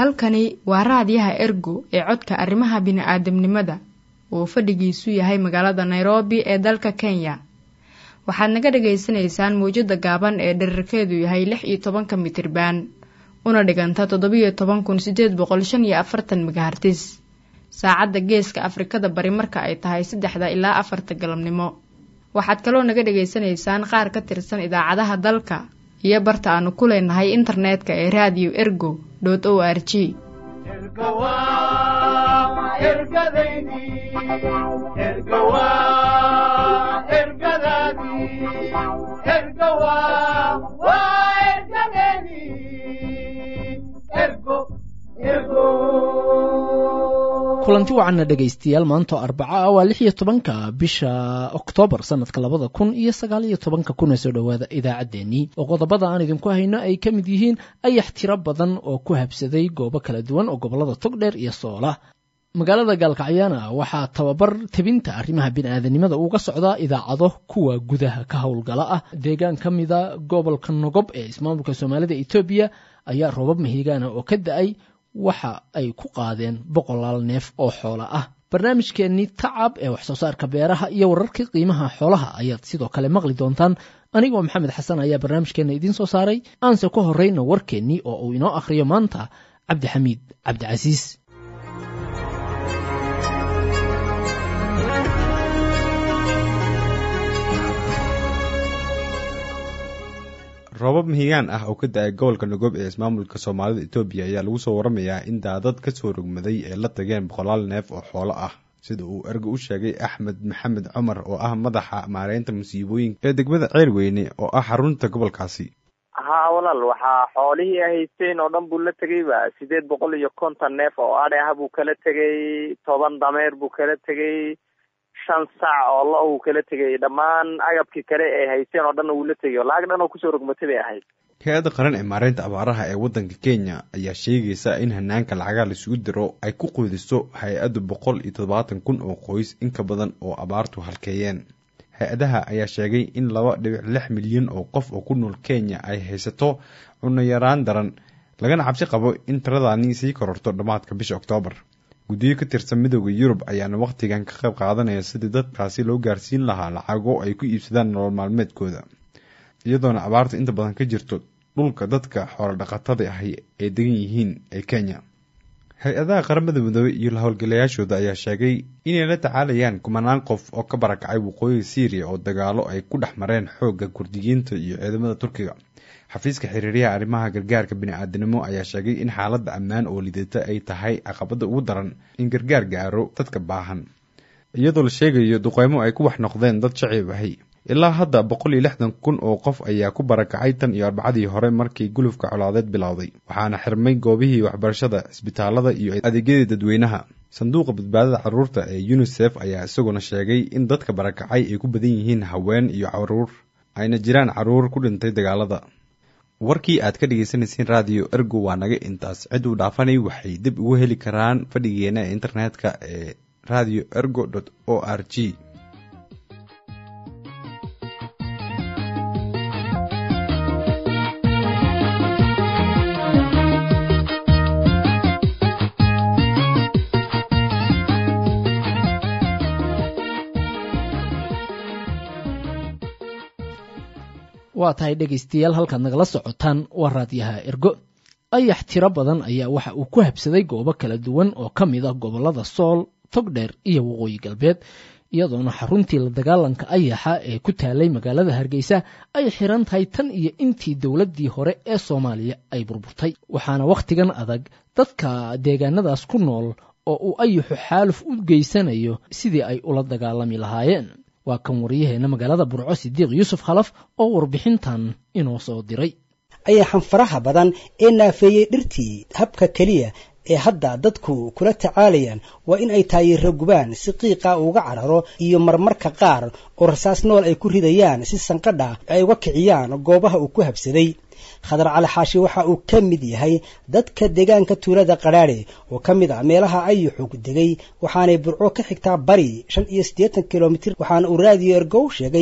halkani waa raadiyaha ergo ee codka arrimaha bini'aadamnimada uu fadhigiisu yahay magaalada nairobi ee dalka kenya waxaad naga dhagaysanaysaan mawjadda gaaban ee dherarkeedu yahay lix iyo tobanka mitriban una dhiganta toddobiyo toban kun sideed boqol shan iyo afartan megahartis saacadda geeska afrikada bari marka ay tahay saddexda ilaa afarta galabnimo waxaad kaloo naga dhagaysanaysaan qaar ka tirsan idaacadaha dalka iyo barta aanu ku leenahay internetka ee radio ergo o r g kulanti wacanna dhegaystayaal maantoo arbaca ah waa lix iyo tobanka bisha oktoobar sanadka labada kun iyo sagaal iyo tobanka kuna soo dhowaada idaacaddeenii oo qodobada aan idinku hayno ay ka mid yihiin ayax tiro badan oo ku habsaday goobo kala duwan oo gobollada togdheer iyo soola magaalada gaalkacyana waxaa tababar tebinta arrimaha bini'aadanimada uga socdaa idaacado kuwa gudaha ka howlgala ah deegaan ka mida gobolka nogob ee ismaamulka soomaalida etoobiya ayaa roobab mahiigaana oo ka da-ay waxa ay ku qaadeen boqolaal neef oo xoola ah barnaamijkeennii tacab ee waxsoo saarka beeraha iyo wararkii qiimaha xoolaha ayaad sidoo kale maqli doontaan anigoo maxamed xasan ayaa barnaamijkeenna idiin soo saaray aanse ku horrayna warkeennii oo uu inoo akhriyo maanta cabdixamiid cabdicasiis roobab mahigaan ah oo ka da-ay gobolka nogoob ee ismaamulka soomaalida etoobiya ayaa lagu soo waramayaa in daadad ka soo rogmaday ay la tageen boqolaal neef oo xoolo ah sida uu erga u sheegay axmed maxamed cumar oo ah madaxa maareynta musiibooyinka ee degmada ceelweyne oo ah xarunta gobolkaasi haa walaal waxaa xoolihii haysteen oo dhan buu la tegayba sideed boqol iyo konton neef oo adhe ah buu kala tegay toban dameer buu kala tegay shan saac oo lo uu kala tegay dhammaan agabkii kale ee haysteen oo dhanna wuu la tegay lacag dhan oo kusoo rogmatay bay ahayd hay-adda qaran ee maareynta abaaraha ee waddanka kenya ayaa sheegaysa in hanaanka lacagaha laisugu diro ay ku quudiso hay-addu boqol iyo toddobaatan kun oo qoys in ka badan oo abaartu halkeeyeen hay-adaha ayaa sheegay in laba dhibic lix milyan oo qof oo ku nool kenya ay haysato cunno yaraan daran lagana cabsi qabo in tiradani sii kororto dhammaadka bisha oktoobar guddiyo ka tirsan midooda yurub ayaana wakhtigan ka qayb qaadanaya sidii dadkaasi loo gaarsiin lahaa lacago ay ku iibsadaan nolol maalmeedkooda iyadoona abaarta inta badan ka jirto dhulka dadka xoolo dhaqatada ahi ay degan yihiin ee kenya hay-adaha qaramada midoobey iyo lahowlgalayaashooda ayaa sheegay inay la tacaalayaan kumanaan qof oo ka barakacay waqooyiga syriya oo dagaalo ay ku dhex mareen xoogga kurdiyiinta iyo ciidamada turkiga xafiiska xiriiryaha arrimaha gargaarka bini-aadanimo ayaa sheegay in xaaladda ammaan oo lidata ay tahay caqabada ugu daran in gargaar gaaro dadka baahan iyadoo la sheegayo duqeymo ay ku wax noqdeen dad shacib ahi ilaa hadda boqol iyo lixdan kun oo qof ayaa ku barakacay tan iyo arbacadii hore markii gulufka colaadeed bilowday waxaana xirmay goobihii waxbarashada cisbitaalada iyo adeegyadii dadweynaha sanduuqa badbaadada carruurta ee unisef ayaa isaguna sheegay in dadka barakacay ay ku badan yihiin haween iyo caruur ayna jiraan carruur ku dhintay dagaalada warkii aad ka dhegeysaneyseen radio ergo waa naga intaas cid uu dhaafanay waxay dib ugu heli karaan fadhigeena ee internetka ee radio ergo o r g waa tahay dhegaystayaal halkaad nagala socotaan waa raadyaha ergo ayax tiro badan ayaa waxa uu ku habsaday goobo kala duwan oo ka mid ah gobollada sool togdheer iyo waqooyi galbeed iyadoona xaruntii la dagaalanka ayaxa ee ku taalay magaalada hargeysa ay xiran tahay tan iyo intii dowladdii hore ee soomaaliya ay burburtay waxaana wakhtigan adag dadka deegaanadaas ku nool oo uu ayaxu xaaluf u geysanayo sidii ay ula dagaalami lahaayeen waa kan waryaheena magaalada burco sidiiq yuusuf khalaf oo warbixintan inoo soo diray ayaxan faraha badan ee naafeeyey dhirtii habka keliya ee hadda dadku kula tacaalayaan waa in ay taayiro gubaan si qiiqa uga cararo iyo marmarka qaar oo rasaas nool ay ku ridayaan si sanqadha ay uga kiciyaan goobaha uu ku habsaday khadar cali xaashi waxa uu ka mid yahay dadka deegaanka tuulada qadhaadhe oo ka mid ah meelaha ayuxug degay waxaanay burco ka xigtaa bari shan iyo siddeetan kilomitir waxaana uu raadiyo ergow sheegay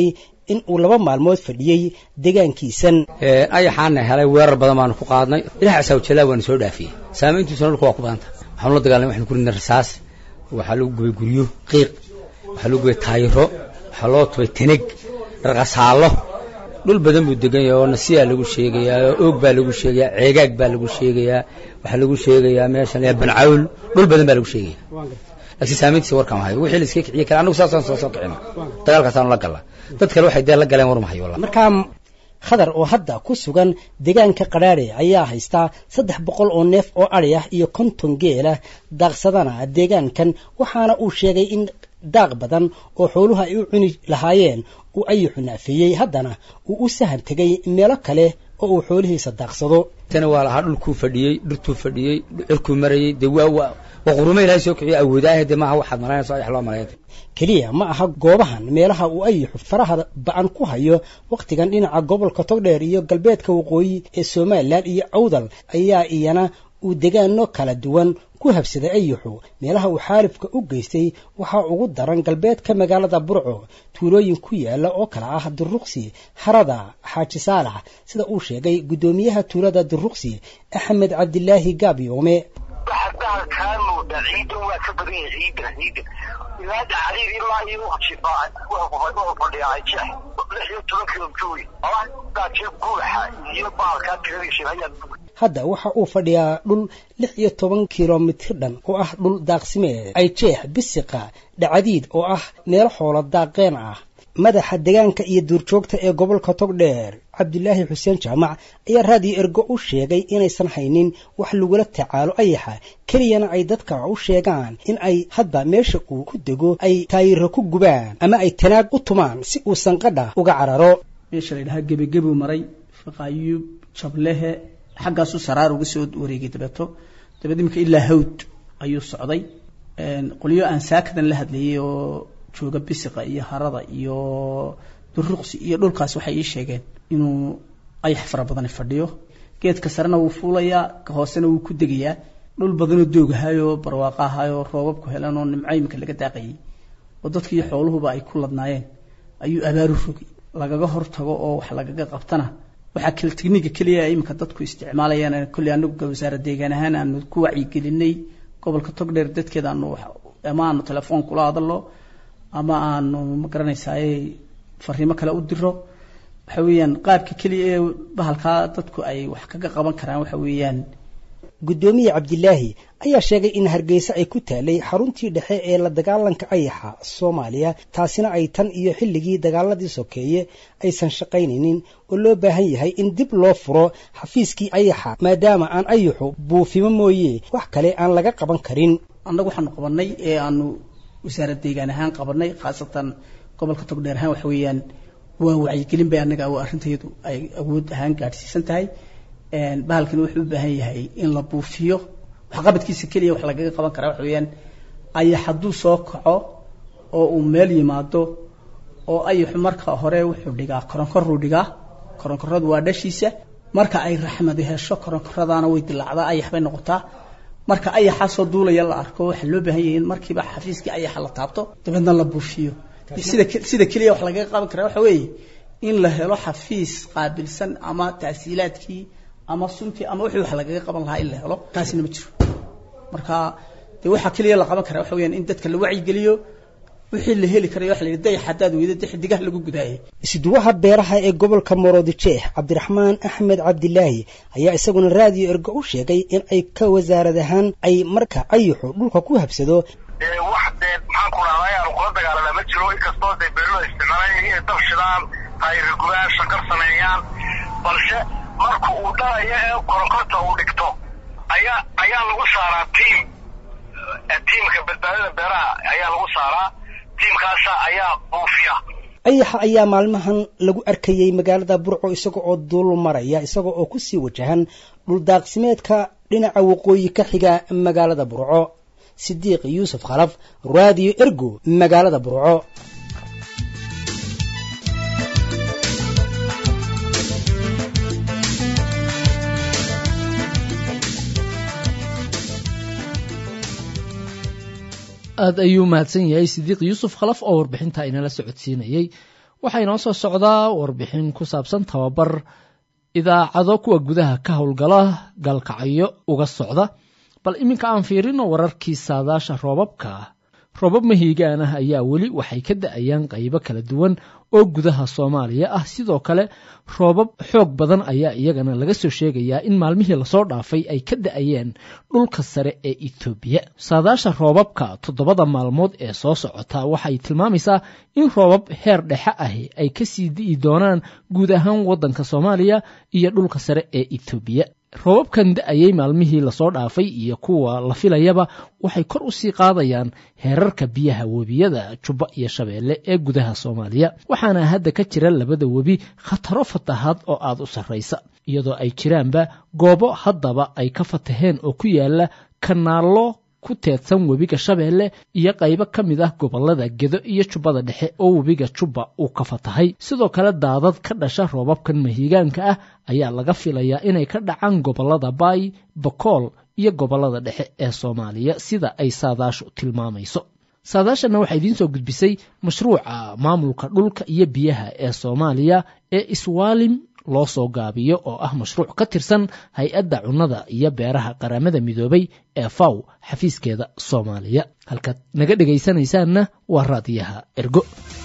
in uu laba maalmood fadhiyey deegaankiisan ayaxaana helay weerar badan baanu ku qaadnay ilaha asawjalaa waanu soo dhaafiyey saamayntiisuna dhulka waa ku badanta waxaanu la dagaalamay waxanu ku ridnay rasaas waxaa lagu gubay guryo qiiq waxaa lagu gubay taayiro waxaa loo tubay taneg raqasaallo dhul badan buu degan yahay oo nasiyaa lagu sheegayaa oo oog baa lagu sheegayaa ceegaag baa lagu sheegayaa waxaa lagu sheegayaa meeshan bancawl dhul badan baa lagu sheegaya laakiin saamayntiisa warkaan hayo wixii la iska kiciye kale annagu saasaan soo soo kicino dagaalkaasaanu la galla dad kale waxay dee la galeen war mahayo wallah markaa khadar oo hadda ku sugan deegaanka qadhaadhe ayaa haystaa saddex boqol oo neef oo adhi ah iyo konton geelah daaqsadana deegaankan waxaana uu sheegay in daaq badan oo xooluhu ay u cuni lahaayeen uu ayuxu naafeeyey haddana uu u sahan tegay meelo kale oo uu xoolihiisa daaqsado tana waa lahaa dhulkuu fadhiyey dhirtuu fadhiyey cirkuu marayey dee waa waa waa qurumo ilahay soo kiciyo awoodaahe dee maaha waxaad malaynayso ayax loo malaynta keliya ma aha goobahan meelaha uu ayuxu faraha ba-an ku hayo wakhtigan dhinaca gobolka togdheer iyo galbeedka waqooyi ee somalilan iyo awdal ayaa iyana uu degaano kala duwan ku habsaday ayuxu meelaha uu xaalifka u geystay waxaa ugu daran galbeedka magaalada burco tuulooyin ku yaala oo kala ah duruqsi harada xaaji saalax sida uu sheegay guddoomiyaha tuulada duruqsi axmed cabdilaahi gaabyoome kaa muuda ciidan waa ka badan yahay ciidan ciidan ilaada xariir ilaa iyo wuxuu fadhiyaa jeex lix iyo toban kilomitr daaje buuxa iyo baalkaa tiradiisa ayaa hadda waxa uu fadhiyaa dhul lix iyo toban kilomitir dhan oo ah dhul daaqsimeed ay jeex bisiqa dhacadiid oo ah meelo xoolo daaqeen ah madaxa degaanka iyo duurjoogta ee gobolka togdheer cabdulaahi xuseen jaamac ayaa raadiyo ergo u sheegay inaysan haynin wax lagula tacaalo ayaxa keliyana ay dadka u sheegaan in ay hadba meesha uu ku dego ay taayiro ku gubaan ama ay tanaag u tumaan si uu sanqadha uga cararo meesha la ydhahaa gebigebuu maray faqaayuub jablehe xaggaasu saraar uga soo wareegay dabeeto dabeed imika ilaa hawd ayuu socday qolyo aan saakadan la hadlayay oo jooga bisiqa iyo harada iyo duruqsi iyo dhulkaas waxay ii sheegeen inuu ayax fara badani fadhiyo geedka sarena wuu fuulayaa ka hoosena wuu ku degayaa dhul badanoo doogahayoo barwaaqa ahayoo roobabku helan oo nimco imika laga daaqayay oo dadkiiyo xooluhuba ay ku ladnaayeen ayuu abaaru rogay lagaga hortago oo wax lagaga qabtana waxaa kale tigniga keliya imika dadku isticmaalayaan kolley anagu wasaara deegaan ahaan aanu ku wacyigelinay gobolka togdheer dadkeeda aanu ama aanu telefoon kula hadallo ama aanu magaranaysaay fariimo kale u diro waxa weeyaan qaabka keliya ee bahalkaa dadku ay wax kaga qaban karaan waxa weeyaan guddoomiye cabdilaahi ayaa sheegay in hargeysa ay ku taalay xaruntii dhexe ee la dagaalanka ayaxa soomaaliya taasina ay tan iyo xilligii dagaaladii sokeeye aysan shaqaynaynin oo loo baahan yahay in dib loo furo xafiiskii ayaxa maadaama aan ayaxu buufimo mooye wax kale aan laga qaban karin annagu waxaanu qabanay ee aanu wasaarad deegaan ahaan qabanay khaasatan gobolka togdheer ahaan waxa weeyaan waa wacyigelin bay annaga arrintayadu ay awood ahaan gaadhsiisan tahay bahalkani wuxuu u baahan yahay in la buufiyo waxqabadkiisa keliya wax lagaga qaban karaa waxa weeyaan ayax hadduu soo kaco oo uu meel yimaado oo ayaxu marka hore wuxuu dhigaa koronkoruu dhigaa koronkoradu waa dhashiisa marka ay raxmadi hesho koronkoradaana way dilaacdaa ayax bay noqotaa marka ayaxaasoo duulaya la arko waxaa loo baahan yahay in markiiba xafiiskii ayaxa la taabto dabeedna la buufiyo sida sida keliya wax lagaga qaban karaa waxa weeye in la helo xafiis qaabilsan ama tahsiilaadkii ama suntii ama wixii wax lagaga qaban lahaa in la helo taasina ma jiro marka dee waxaa keliya la qaban karaa waxa weeyaan in dadka la wacyigeliyo wixii la heli karayo waxa la yidhi dayax haddaad weydo dee xidigaha lagu gudaayay isduwaha beeraha ee gobolka moorodijeex cabdiraxmaan axmed cabdilaahi ayaa isaguna raadiyo ergo u sheegay in ay ka wasaarad ahaan ay marka ayuxu dhulka ku habsado wax dee maxaan ku dhahday aanu kula dagaalana ma jiro inkastoo dee beerlada isticmaalaan inay dab shidaan taayirgubaan shaqar sameeyaan balse marka uu dhalayo ee koronkorta uu dhigto ayaa ayaa lagu saaraa tiim tiimka badbaadada beeraha ayaa lagu saaraa tiimkaasa ayaa buufiya ayaxa ayaa maalmahan lagu arkayey magaalada burco isaga oo duul maraya isaga oo kusii wajahan dhuldaaqsimeedka dhinaca waqooyi ka xiga magaalada burco sidiiq yuusuf khalaf raadiyo ergo magaalada burco aada ayuu mahadsan yahay sidiiq yuusuf khalaf oo warbixinta inala socodsiinayey waxaa inoo soo socdaa warbixin ku saabsan tababar idaacado kuwa gudaha ka howlgala gaalkacyo uga socda bal iminka aan fiirino wararkii saadaasha roobabka roobab mahiigaan ah ayaa weli waxay ka da-ayaan qaybo kala duwan oo gudaha soomaaliya ah sidoo kale roobab xoog badan ayaa iyagana laga soo sheegayaa in maalmihii lasoo dhaafay ay ka da-ayeen dhulka sare ee etoobiya saadaasha roobabka toddobada maalmood ee soo socota waxay tilmaamaysaa in roobab heer dhexe ahi ay kasii di'i doonaan guud ahaan waddanka soomaaliya iyo dhulka sare ee etoobiya roobabkan da-ayay maalmihii lasoo dhaafay iyo kuwa la filayaba waxay kor u sii qaadayaan heerarka biyaha webiyada jubba iyo shabeelle ee gudaha soomaaliya waxaana hadda ka jira labada webi khataro fatahaad oo aada u sarraysa iyadoo ay jiraanba goobo haddaba ay ka fataheen oo ku yaala kanaallo ku teedsan webiga shabeelle iyo qaybo ka mid ah gobollada gedo iyo jubbada dhexe oo webiga jubba uu ka fatahay sidoo kale daadad ka dhasha roobabkan mahiigaanka ah ayaa laga filayaa inay ka dhacaan gobollada baay bakool iyo gobollada dhexe ee soomaaliya sida ay saadaashu tilmaamayso saadaashanna waxaa idiin soo gudbisay mashruuca maamulka dhulka iyo biyaha ee soomaaliya ee iswaalim loo soo gaabiyo oo ah mashruuc ka tirsan hay-adda cunnada iyo beeraha qaramada midoobay ee faw xafiiskeeda soomaaliya halkaad naga dhegaysanaysaanna waa raadiyaha ergo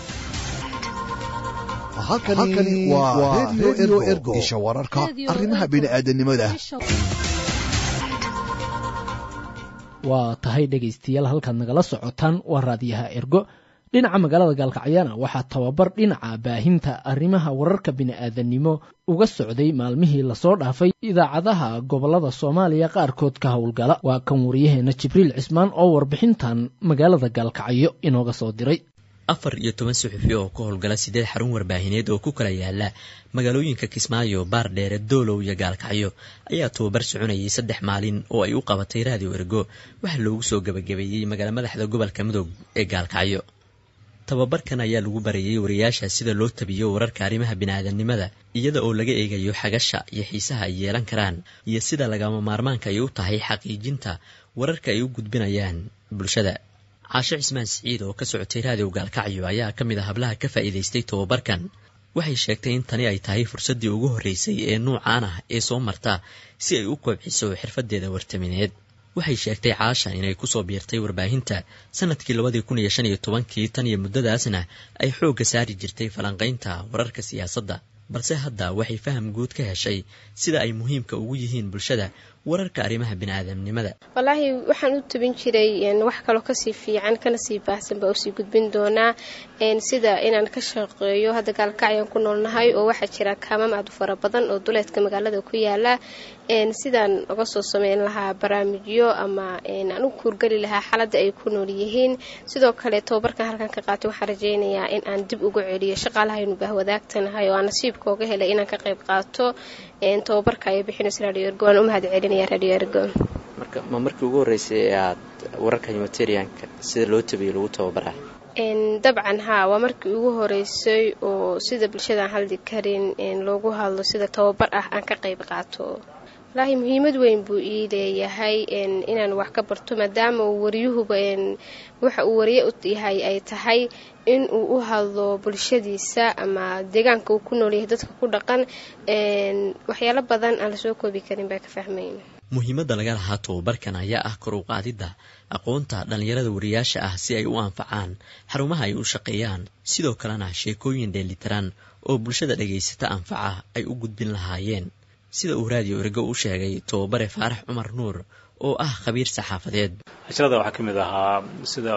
halkani waa redio ergo isha wararka arrimaha bini'aadanimada waa tahay dhegaystayaal halkaad nagala socotaan waa raadiyaha ergo dhinaca magaalada gaalkacyana waxaa tababar dhinaca baahinta arrimaha wararka bini'aadanimo uga socday maalmihii lasoo dhaafay idaacadaha gobollada soomaaliya qaarkood ka howlgala waa kan waryaheena jibriil cismaan oo warbixintan magaalada gaalkacyo inooga soo diray afar iyo toban suxufi oo ka howlgala sideed xarun warbaahineed oo ku kala yaala magaalooyinka kismaayo baardheere doolow iyo gaalkacyo ayaa tababar soconayay saddex maalin oo ay u qabatay raadiyo ergo waxaa loogu soo gebagabeeyey magaala madaxda gobolka midoob ee gaalkacyo tababarkan ayaa lagu barayay wariyaasha sida loo tabiyo wararka arrimaha biniaadanimada iyada oo laga eegayo xagasha iyo xiisaha ay yeelan karaan iyo sida lagama maarmaanka ay u tahay xaqiijinta wararka ay u gudbinayaan bulshada caashe cismaan siciid oo ka socotay raadiyo gaalkacyo ayaa ka mid a hablaha ka faa'iidaystay tababarkan waxay sheegtay in tani ay tahay fursaddii ugu horreysay ee nuucaan ah ee soo marta si ay u kobciso xirfadeeda wartamineed waxay sheegtay caasha inay kusoo biirtay warbaahinta sanadkii labadii kun iyo shan iyo tobankii tan iyo muddadaasna ay xoogga saari jirtay falanqaynta wararka siyaasadda balse hadda waxay faham guud ka heshay sida ay muhiimka ugu yihiin bulshada wararka arrimaha biniaadamnimada wallaahi waxaan u tabin jiray wax kaloo kasii fiican kana sii baahsan baa usii gudbin doonaa sida inaan ka shaqeeyo hadda gaalkacyaan ku noolnahay oo waxaa jira kaamam aad u fara badan oo duleedka magaalada ku yaala sidaan uga soo sameyn lahaa barnaamijyo ama aan u kuurgeli lahaa xaaladda ay ku nool yihiin sidoo kale tababarkan halkan ka qaatay waxaan rajeynayaa in aan dib ugu celiyo shaqaalahaynu baahwadaagtanahay oo aan nasiibka oga helay inaan ka qayb qaato tababarka ay bixinayso radio ergo waan u mahad celinaya radio ergo marka ma markii ugu horreysay ee aad wararka humanitarianka sida loo tabiyo lagu tababaraa dabcan haa waa markii ugu horeysay oo sida bulshadaan hadli karin loogu hadlo sida tababar ah aan ka qayb qaato wallaahi muhiimad weyn buu ii leeyahay inaan wax ka barto maadaama uu wariyuhuba waxa uu wariye u yahay ay tahay in uu u hadlo bulshadiisa ama deegaanka uu ku noolyahay dadka ku dhaqan waxyaalo badan aan lasoo koobi karin baa ka fahmayn muhiimadda laga lahaa tababarkan ayaa ah kor u qaadidda aqoonta dhallinyarada wariyaasha ah si ay u anfacaan xarumaha ay u shaqeeyaan sidoo kalena sheekooyin dheelitiran oo bulshada dhagaysata anfaca ay u gudbin lahaayeen sida uu raadiyo ergo u sheegay tababare faarax cumar nuur oo ah khabiir saxaafadeed casharada waxaa ka mid ahaa sida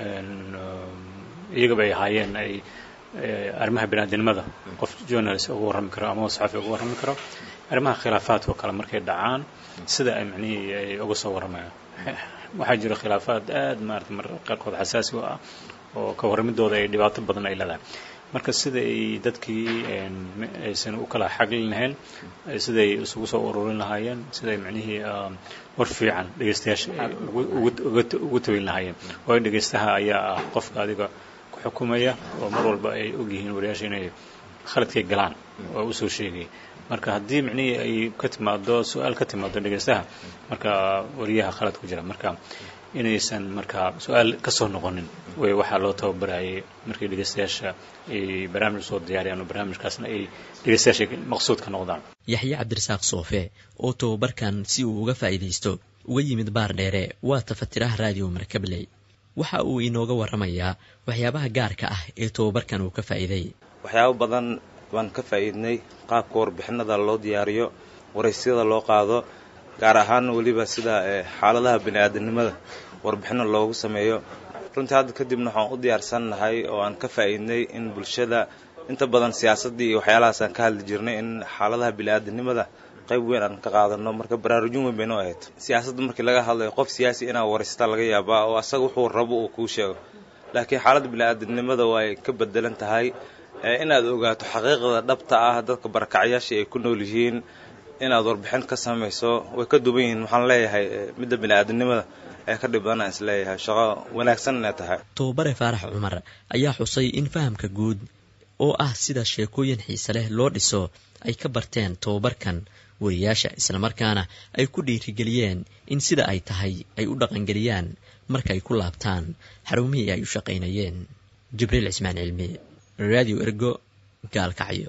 iyagaba ay ahaayeen ay arrimaha biniaadinimada qof journalist uga warrami karo ama saxafi uga warrami karo arrimaha khilaafaadka oo kale markay dhacaan sida ay macnihii ay uga soo warramayaan waxaa jira khilaafaad aad maarata mar qaarkood xasaasi u ah oo ka warramidooda ay dhibaato badan ay leedahay marka sida ay dadkii aysan u kala xaglin lahayn siday isugu soo ururin lahaayeen siday macnihii war fiican dhegeystayaasha ugu tabin lahaayeen waayo dhegeystaha ayaa ah qofka adiga ku xukumaya oo mar walba ay ogyihiin wariyaasha inay khaladkay galaan oo usoo sheegaya marka haddii micnihii ay ka timaado su-aal ka timaado dhegeystaha marka wariyaha khalad ku jira marka inaysan markaa su-aal ka soo noqonin way waxaa loo tababarayay markii dhegeystayaasha ay barnaamij soo diyaariyaan oo barnaamijkaasna ay dhegeystayaasha maqsuud ka noqdaan yaxye cabdirasaaq soofe oo tababarkan si uu uga faa'iidaysto uga yimid baar dheere waa tafatiraha raadiyo markabley waxa uu inooga warramayaa waxyaabaha gaarka ah ee tababarkan uu ka faa'iiday waxyaabo badan baan ka faa'iidnay qaabka warbixinada loo diyaariyo waraysyada loo qaado gaar ahaan weliba sida xaaladaha bini-aadanimada warbixino loogu sameeyo runtii hadda kadibna waxaan u diyaarsannahay oo aan ka faa'iidnay in bulshada inta badan siyaasaddii iyo waxyaalahaas aan ka hadli jirnay in xaaladaha bini-aadanimada qayb weyn aan ka qaadano marka baraarujin weyn baynoo ahayd siyaasadda markii laga hadlayo qof siyaasi inaa waraysta laga yaabaa oo asaga wuxuu rabo uu kuu sheego laakiin xaaladda bini-aadanimada waa ay ka bedelan tahay inaad ogaato xaqiiqda dhabta ah dadka barakacyaashii ay ku nool yihiin inaad warbixin ka samayso way ka duwan yihiin waxaan leeyahay midda bini-aadanimada ee ka dhib badan aan isleeyahay shaqo wanaagsan inay tahay tobabare faarax cumar ayaa xusay in fahamka guud oo ah sida sheekooyin xiise leh loo dhiso ay ka barteen tobabarkan wariyaasha islamarkaana ay ku dhiirigeliyeen in sida ay tahay ay u dhaqangeliyaan marka ay ku laabtaan xarumihii ay u shaqaynayeen jibriil cismaan cilmi radio ergo gaalkacyo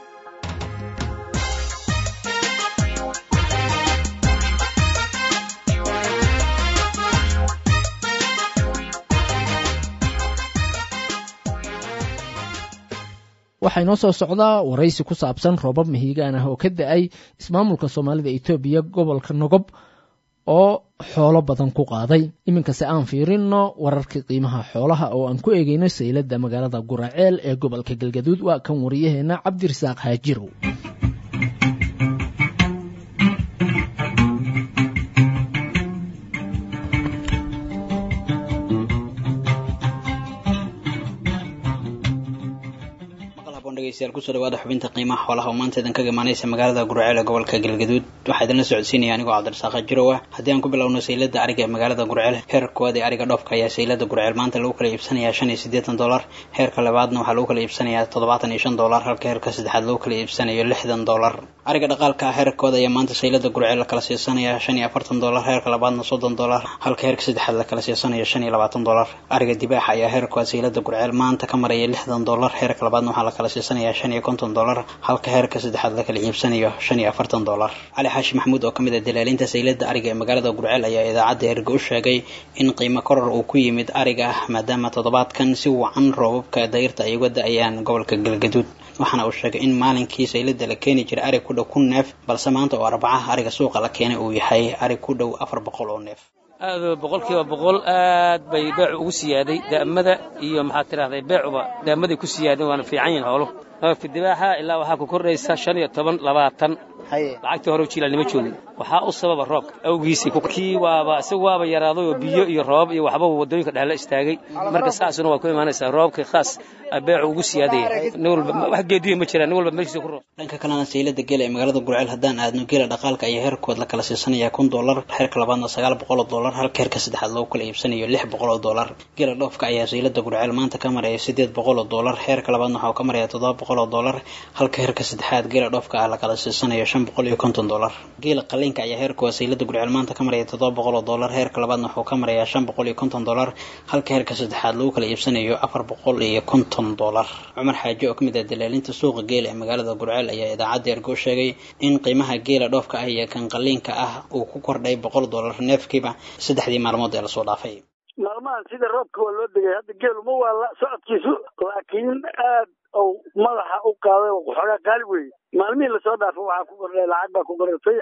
waxaa inoo soo socdaa waraysi ku saabsan roobab mahiigaan ah oo ka da-ay ismaamulka soomaalida etoobiya gobolka nogob oo xoolo badan ku qaaday iminkase aan fiirino wararkii qiimaha xoolaha oo aan ku eegeyno sayladda magaalada guraceel ee gobolka galgaduud waa kan wariyaheena cabdirasaaq haajirow kusoo dhawaada xubinta qiimaha xoolaha oo maanta idin kaga imaanaysa magaalada guraceel ee gobolka galgaduud waxaa idinla socodsiinaya anigoo cabdirasaaq jirow ah haddii aan ku bilowno saylada ariga ee magaalada gurceel heerka koowaad ee ariga dhoofka ayaa saylada gurceel maanta lagu kala iibsanayaa shan iyo siddeetan dollar heerka labaadna waxaa lagu kala iibsanayaa toddobaatan iyo shan dollar halka heerka saddexaad lagu kala iibsanayo lixdan dollar ariga dhaqaalka ah heerka koowaad ayaa maanta saylada gurceel la kala siisanayaa shan iyo afartan dollar heerka labaadna soddon dollar halka heerka saddexaad la kala siisanayo shan iyo labaatan dollar ariga dibaaxa ayaa heerka koowaad saylada gurceel maanta ka maraya lixdan dollar heerka labaadna waxaa la kala siisanayaa shan iyo konton dollar halka heerka saddexaad la kala iibsanayo shan iyo afartan dollar cali xaashi maxamuud oo ka mid ah dalaalinta saylada ariga ee magaalada gurceel ayaa idaacadda erga u sheegay in qiimo koror uu ku yimid ariga ah maadaama toddobaadkan si wacan roobabka dayrta ay uga da-ayaan gobolka galgaduud waxaana uu sheegay in maalinkii saylada la keeni jiray arig ku dhow kun neef balse maanta oo arbacaha ariga suuqa la keenay uu yahay arig ku dhow afar boqol oo neef aad boqolkiiba boqol aad bay beecu ugu siyaaday da'mada iyo maxaad tidhahday beecuba da'maday ku siyaadeen waana fiican yihin xooluhu roobka dibaaxa ilaa waxaa ku kordhaysa shan iyo toban labaatan lacagtii hore jiilaalnima joogin waxaa u sababa roobka awgiisii kii waaba isagu waaba yaraaday oo biyo iyo roobab iyo waxba wadooyinka dhexla istaagay marka saasuna waa ku imaanaysaa roobka khaas beecu ugu siyaadaya nin walba wax geediya ma jiraan nin walba meeshiisa ku roob dhanka kalena saylada geela ee magaalada gurceel haddaan aadno geela dhaqaalka ayaa heerkood la kala siisanayaa kun dollar heerka labaadna sagaal boqol oo dollar halka heerka saddexaad loogu kala iibsanayo lix boqol oo dollar geela dhoofka ayaa saylada gurceel maanta ka maraya siddeed boqol oo dollar heerka labaadna waxaa ka maraya toddoba boqol oo dollar halka heerka saddexaad geela dhoofka ah la kala siisanayo shan boqol iyo konton dollar geela qaliinka ayaa heerkooda saylada gurceel maanta ka maraya toddoba boqol oo dollar heerka labaadna wuxuu ka marayaa shan boqol iyo konton dollar halka heerka saddexaad lagu kala iibsanayo afar boqol iyo konton dollar cumar xaaji oo ka mid ah dalaalinta suuqa geela ee magaalada gurceel ayaa idaacadda ergo sheegay in qiimaha geela dhoofka ah iyo kan qaliinka ah uu ku kordhay boqol dollar neefkiiba saddexdii maalmood ee lasoo dhaafay maalmahan sida roobka waa loo degay hadda geelu ma waa socodkiisu laakiin aad ou madaxa u qaaday oo xoogaa qaali weeye maalmihii lasoo dhaafay waxaa ku kordhay lacag baa ku korortay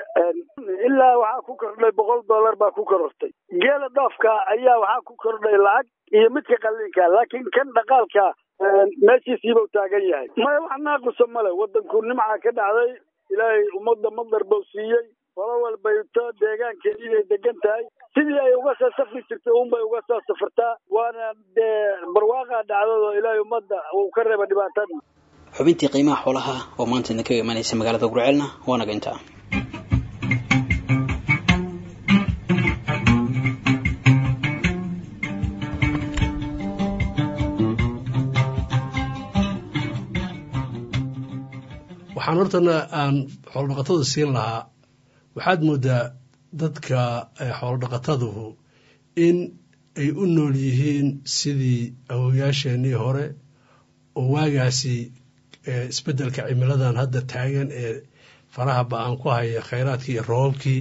ilaa waxaa ku kordhay boqol dollar baa ku korortay geela dhoofka ayaa waxaa ku kordhay lacag iyo midka qaliinka laakiin kan dhaqaalka meeshiisiiba u taagan yahay maya wax naaqusa male wadanku nimca ka dhacday ilaahay ummadda madar bau siiyey qolo walbayto deegaankeedi inay degan tahay sidii ay uga soo safri jirtay unbay uga soo safartaa waana dee barwaaqaa dhacdado ilaahay ummadda uu ka reeba dhibaatada xubintii qiimaha xoolaha oo maanta idinkaga imanaysa magaalada gurceelna waa naga intaa waxaan hortana aan xoolodhaqatada siin lahaa waxaad moodaa dadka xoolodhaqataduhu in ay u nool yihiin sidii awowayaasheenii hore oo waagaasi isbeddelka cimiladan hadda taagan ee faraha ba-aan ku haya khayraadkii iyo roobabkii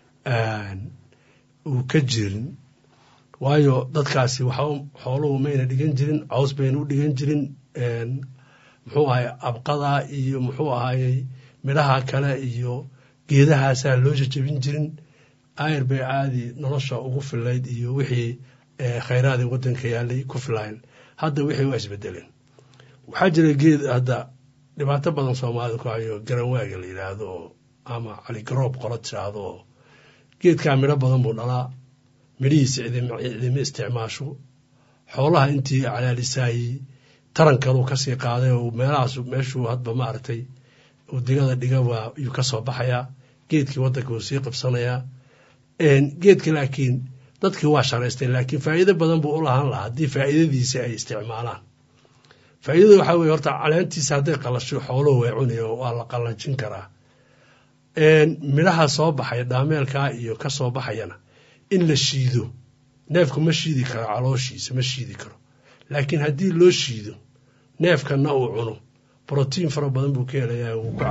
uu ka jirin waayo dadkaasi waxa xooluhu mayna dhigan jirin caws bayna u dhigan jirin muxuu ahay abqada iyo muxuu ahayey midhaha kale iyo geedahaasaa loo jajabin jirin ayr bay caadi nolosha ugu filayd iyo wixii khayraadii waddanka yaalay ku filayn hadda wixii waa isbedeleen waxaa jira geed hadda dhibaato badan soomaalida ku hayo garanwaaga la yidhaahdo oo ama caligaroob qola tiraahdo oo geedkaa midho badan buu dhalaa midhihiisa cidima isticmaasho xoolaha intii calaalisaayey taran kaluu kasii qaaday oo meelahaas meeshuu hadba maaragtay uu digada dhiga waa yuu ka soo baxayaa geedkii waddanka wuu sii qabsanayaa geedka laakiin dadkii waa sharaysteen laakiin faa'iido badan buu u lahaan lahaa haddii faa'iidadiisa ay isticmaalaan faa'iidada waxaa weye horta caleentiisa hadday qalasho xooluhu way cunaya waa la qallajin karaa midhaha soo baxaya dhaameelkaa iyo ka soo baxayana in la shiido neefku ma shiidi karo calooshiisa ma shiidi karo laakiin haddii loo shiido neefkanna uu cuno brotiin fara badan buu ka helayaa wuu ku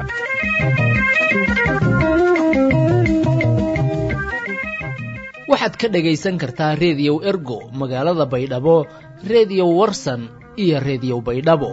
waxaad ka dhagaysan kartaa reediyow ergo magaalada baydhabo reediyo warsan iyo reediyo baydhabo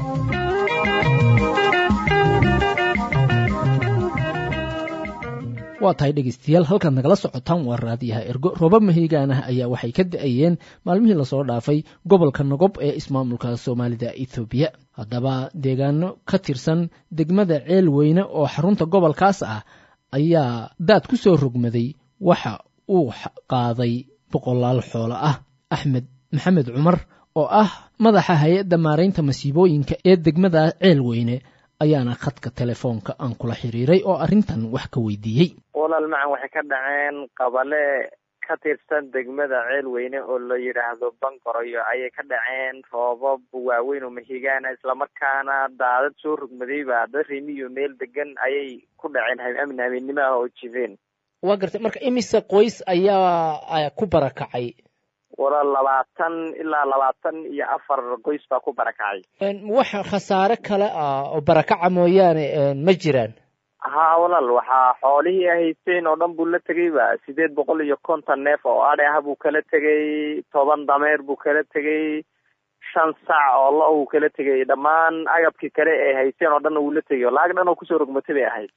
waa tahay dhegaystayaal halkaad nagala socotaan waa raadiyaha ergo roobab mahigaan ah ayaa waxay ka da-ayeen maalmihii lasoo dhaafay gobolka nogob ee ismaamulka soomaalida ethoobiya haddaba deegaano ka tirsan degmada ceel weyne oo xarunta gobolkaas ah ayaa daad ku soo rogmaday waxa uu qaaday boqolaal xoolo ah axmed maxamed cumar oo ah madaxa hay-adda maaraynta masiibooyinka ee degmada ceel weyne ayaana khadka telefoonka aan kula xiriiray oo arrintan wax ka weydiiyey walaal macan waxay ka dhaceen qabale ka tirsan degmada ceel weyne oo la yidhaahdo bangoroyo ayay ka dhaceen roobab waaweyn oo mahigaana islamarkaana daadad soo rogmadayba dad rimiyo meel degan ayay ku dhaceen amin habeennimo ah oo jifeen waa gartay marka imise qoys ayaa ku barakacay walaal labaatan ilaa labaatan iyo afar qoys baa ku barakacay wax khasaare kale ah oo barakaca mooyaane ma jiraan haa walaal waxaa xoolihii ay haysteen oo dhan buu la tegayba sideed boqol iyo konton neef oo adhe ah buu kala tegay toban dameer buu kala tegay shan sac oo lo uu kala tegay dhammaan agabkii kale ay haysteen oo dhanna wuu la tegay oo lacag dhan oo kusoo rogmatay bay ahayd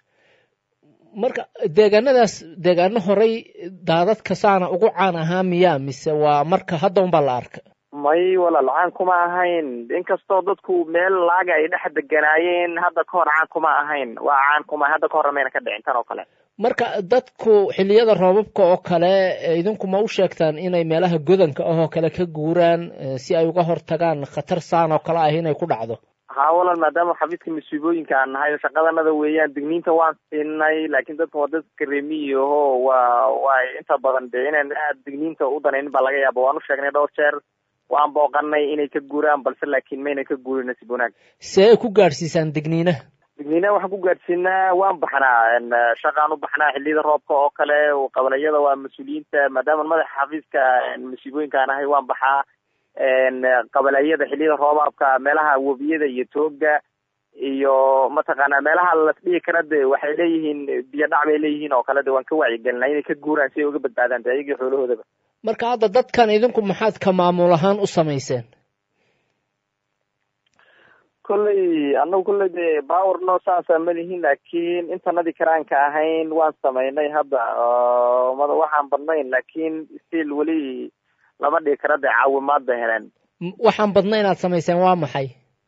marka deegaanadaas deegaano horay daadadka saana ugu caan ahaa miyaa mise waa marka hadda unbaa la arka may walaal caan kuma ahayn inkastoo dadku meel laaga ay dhex deganaayeen hadda ka hor caan kuma ahayn waa caan kuma hadda ka horna mayna ka dhicin tan oo kale marka dadku xilliyada roobabka oo kale idinku ma u sheegtaan inay meelaha godanka ahoo kale ka guuraan si ay uga hortagaan khatar saan oo kale ah inay ku dhacdo haa walaal maadaama xafiiska masiibooyinka aan nahay shaqadanada weeyaan digniinta waan siinay laakiin dadka waa dadka remiyaho waa waa inta badan dee inaan aad digniinta u danaynin baa laga yaaba waan u sheegnay dhowr jeer waan booqanay inay ka guuraan balse laakiin mayna ka guurin nasiib wanaag see ay ku gaadhsiisaan digniinaha digniinaha waxaan ku gaadhsiinaa waan baxnaa shaqaan u baxnaa xilliyada roobka oo kale qabalayada waa mas-uuliyiinta maadaama madaxa xafiiska masiibooyinka aan ahay waan baxaa qabalayada xilliyada roobaabka meelaha webiyada iyo tooga iyo mataqaanaa meelaha lasdhihi kara de waxay leeyihiin biyo dhac bay leeyihiin oo kale de waan ka wacyigelinaa inay ka guuraan si ay uga badbaadaan de ayagii xoolahoodaba marka hadda dadkan idinku maxaad ka maamul ahaan u samayseen kolley annagu kolley de power no saasa ma lihin laakiin intanadii karaanka ahayn waan samaynay hadda mada waxaan badnayn laakiin still weli lama dhigi kara dee caawimaad bay heleen waxaan badna inaad samayseen waa maxay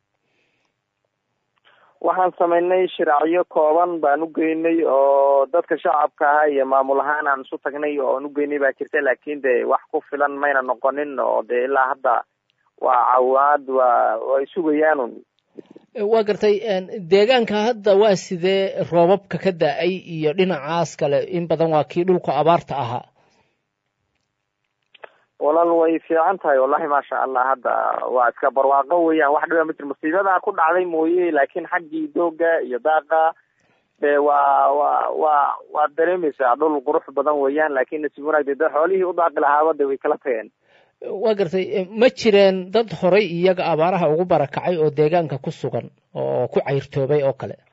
waxaan samaynay shiraacyo kooban baan u geynay oo dadka shacabka ahaa iyo maamul ahaan aan isu tagnay oo aan u geynay baa jirta laakiin de wax ku filan mayna noqonin oo de ilaa hadda waa caawimaad waa way sugayaanun waa gartay deegaanka hadda waa sidee roobabka ka da-ay iyo dhinacaas kale in badan waa kii dhulka abaarta ahaa walaal way fiican tahay wallahi maasha allah hadda waa iska barwaaqo weeyaan wax dhiba ma jir musiibada ku dhacday mooye laakiin xaggii dooga iyo daaqa de waa waa waa waad dareemaysaa dhul qurux badan weeyaan laakiin nasiib wanaag de dad xoolihii u daaqi lahaaba de way kala tageen waa gartay ma jireen dad horay iyaga abaaraha ugu barakacay oo deegaanka ku sugan oo ku cayrtoobay oo kale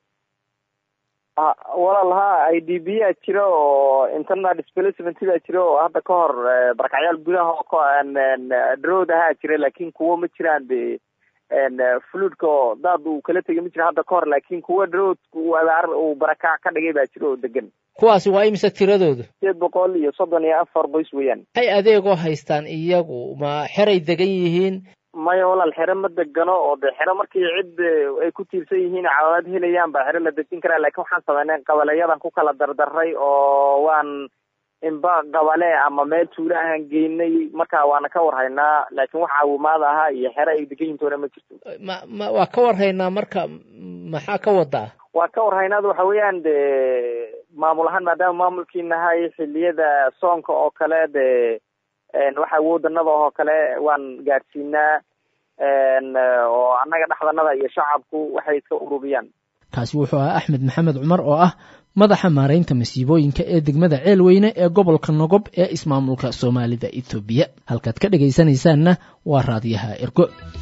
walaal ha i d b a jira oo internal displacement baa jira oo hadda ka hor barakacyaal gudaha oo drowd ahaa jira laakin kuwo ma jiraan de fluidka oo daad uu kala tegay ma jira hadda ka hor laakin kuwa drowd abaar uu barakac ka dhigay baa jira oo degan kuwaasi waa imise tiradoodu sideed boqol iyo soddon iyo afar qoys weeyaan maxay adeegoo haystaan iyagu ma xeray degan yihiin maya walaal xero ma degano oo de xero markii cid ay ku tiirsan yihiin caawimaad helayaan baa xero la dejin karaa laakiin waxaan sameynay qabaleyadan ku kala dardaray oo waan inba qabale ama meel tuulo ahaan geynay marka waana ka warhaynaa laakiin wax caawimaad ahaa iyo xero ay degan yihintoona ma jirto ma ma waa ka warhaynaa marka maxaa ka wadaa waa ka warhaynaad waxa weeyaan de maamul ahaan maadaama maamulkii nahay xiliyada soonka oo kale de waxa wadanada oo kale waan gaadhsiinaa oo annaga dhexdanada iyo shacabku waxay iska ururiyaan kaasi wuxuu ahaa axmed maxamed cumar oo ah madaxa maaraynta masiibooyinka ee degmada ceelweyne ee gobolka nogob ee ismaamulka soomaalida ethoobiya halkaad ka dhegaysanaysaanna waa raadiyaha ergo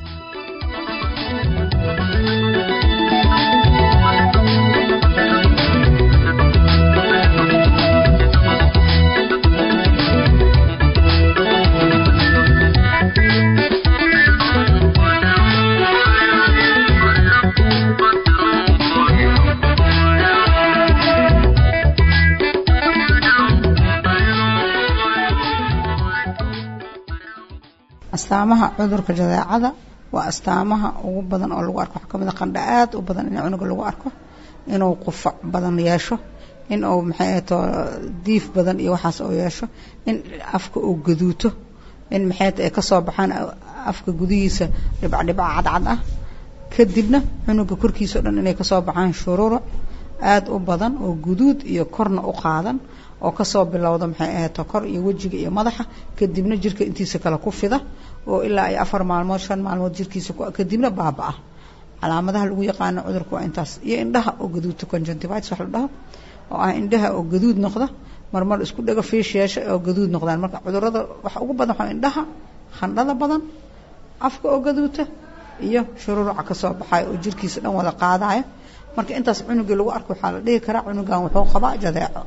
astaamaha cudurka jadeecada waa astaamaha ugu badan oo lagu arko waxaa kamid a qandha aad u badan in cunuga lagu arko inuu qufac badan yeesho in uu maxay ahato diif badan iyo waxaas oo yeesho in afka uu gaduuto in maxay ay kasoo baxaan afka gudihiisa dhibcdhibca cadcad ah kadibna cunuga korkiisa o dhan inay kasoo baxaan shuruura aada u badan oo guduud iyo korna u qaadan oo kasoo bilowda maxay ahato kor iyo wejiga iyo madaxa kadibna jirka intiisa kale ku fida oo ilaa ay afar maalmood shan maalmood jirkiisa kadibna baaba-a calaamadaha lagu yaqaano cudurka waa intaas iyo indhaha oo gaduudta conjunctivitis wax la dhaho oo ah indhaha oo gaduud noqda marmar isku dhaga fiish yeesha oo gaduud noqdaan marka cudurada waxa ugu badan waxaa indhaha khandhada badan afka oo gaduuta iyo shururuca kasoo baxayo oo jirkiisa dhan wada qaadaya marka intaas cunugii lagu arko waxaa la dhihi karaa cunugan wuxuu qabaa jadeeco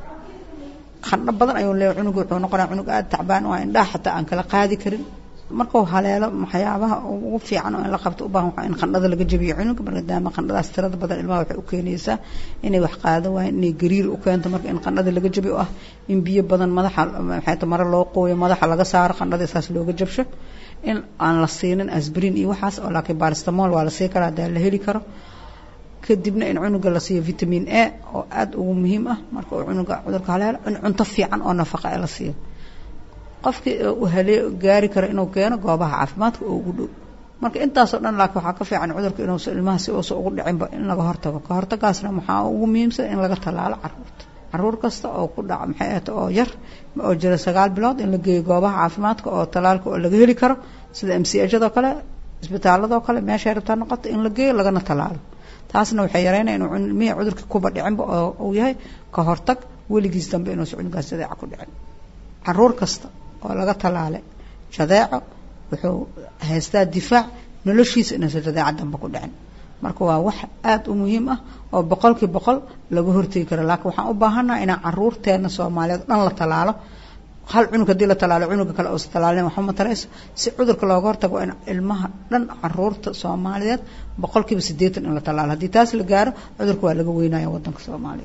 khandho badan ayuu leeyahay cunuga wuxuu noqonaya cunug aada tacbaan oo indhaha xataa aan kala qaadi karin markuu haleelo waxyaabaha ugu fiican oo in la qabto u baahan in qandhada laga jabiyo cunuga maadaama qandhadaas tirada badan ilmaha waxay u keenaysaa inay wax qaado waayeen inay gariir u keento marka in qandhada laga jabiyo oo ah in biyo badan madaxa maxay mare loo qooyo madaxa laga saaro qandhada saas looga jabsho in aan la siinin asbrin iyo waxaas oo laakiin baristamol waa la sii karaa hadaa la heli karo kadibna in cunuga la siiyo vitamin a oo aada ugu muhiim ah marka uu cunuga cudurka haleelo in cunto fiican oo nafaqa la siiyo qofkii uu halee gaari karo inuu keeno goobaha caafimaadka oo ugu dhow marka intaasoo dhan laakiin waxaa ka fiican cudurka inuusa ilmaha si uusa ugu dhicinba in laga hortago ka hortagaasna waxaa ugu muhiimsan in laga tallaalo caruurta caruur kasta oo ku dhaca maxay ahata oo yar oo jira sagaal bilood in la geeyo goobaha caafimaadka oo tallaalka oo laga heli karo sida m c ajadoo kale isbitaaladoo kale meeshay rabtaa noqoto in la geeyo lagana tallaalo taasna waxay yareynaya inuu ilmihii cudurka kuba dhicinba oo uu yahay ka hortag weligiis dambe inuusa cunugaas jadeeca ku dhicin caruur kasta oo laga tallaalay jadeeco wuxuu haystaa difaac noloshiisa inuusa jadeeca dambe ku dhicin marka waa wax aada u muhiim ah oo boqolkii boqol laga hortegi karo laakiin waxaan u baahannaha inaan caruurteena soomaaliyeed dhan la tallaalo hal cunug haddii la tallaalo cunuga kale uusa tallaalin waxba matarayso si cudurka looga hortago waa in ilmaha dhan caruurta soomaaliyeed boqolkiiba siddeetan in la tallaalo haddii taas la gaaro cudurka waa laga weynaya waddanka soomaaliya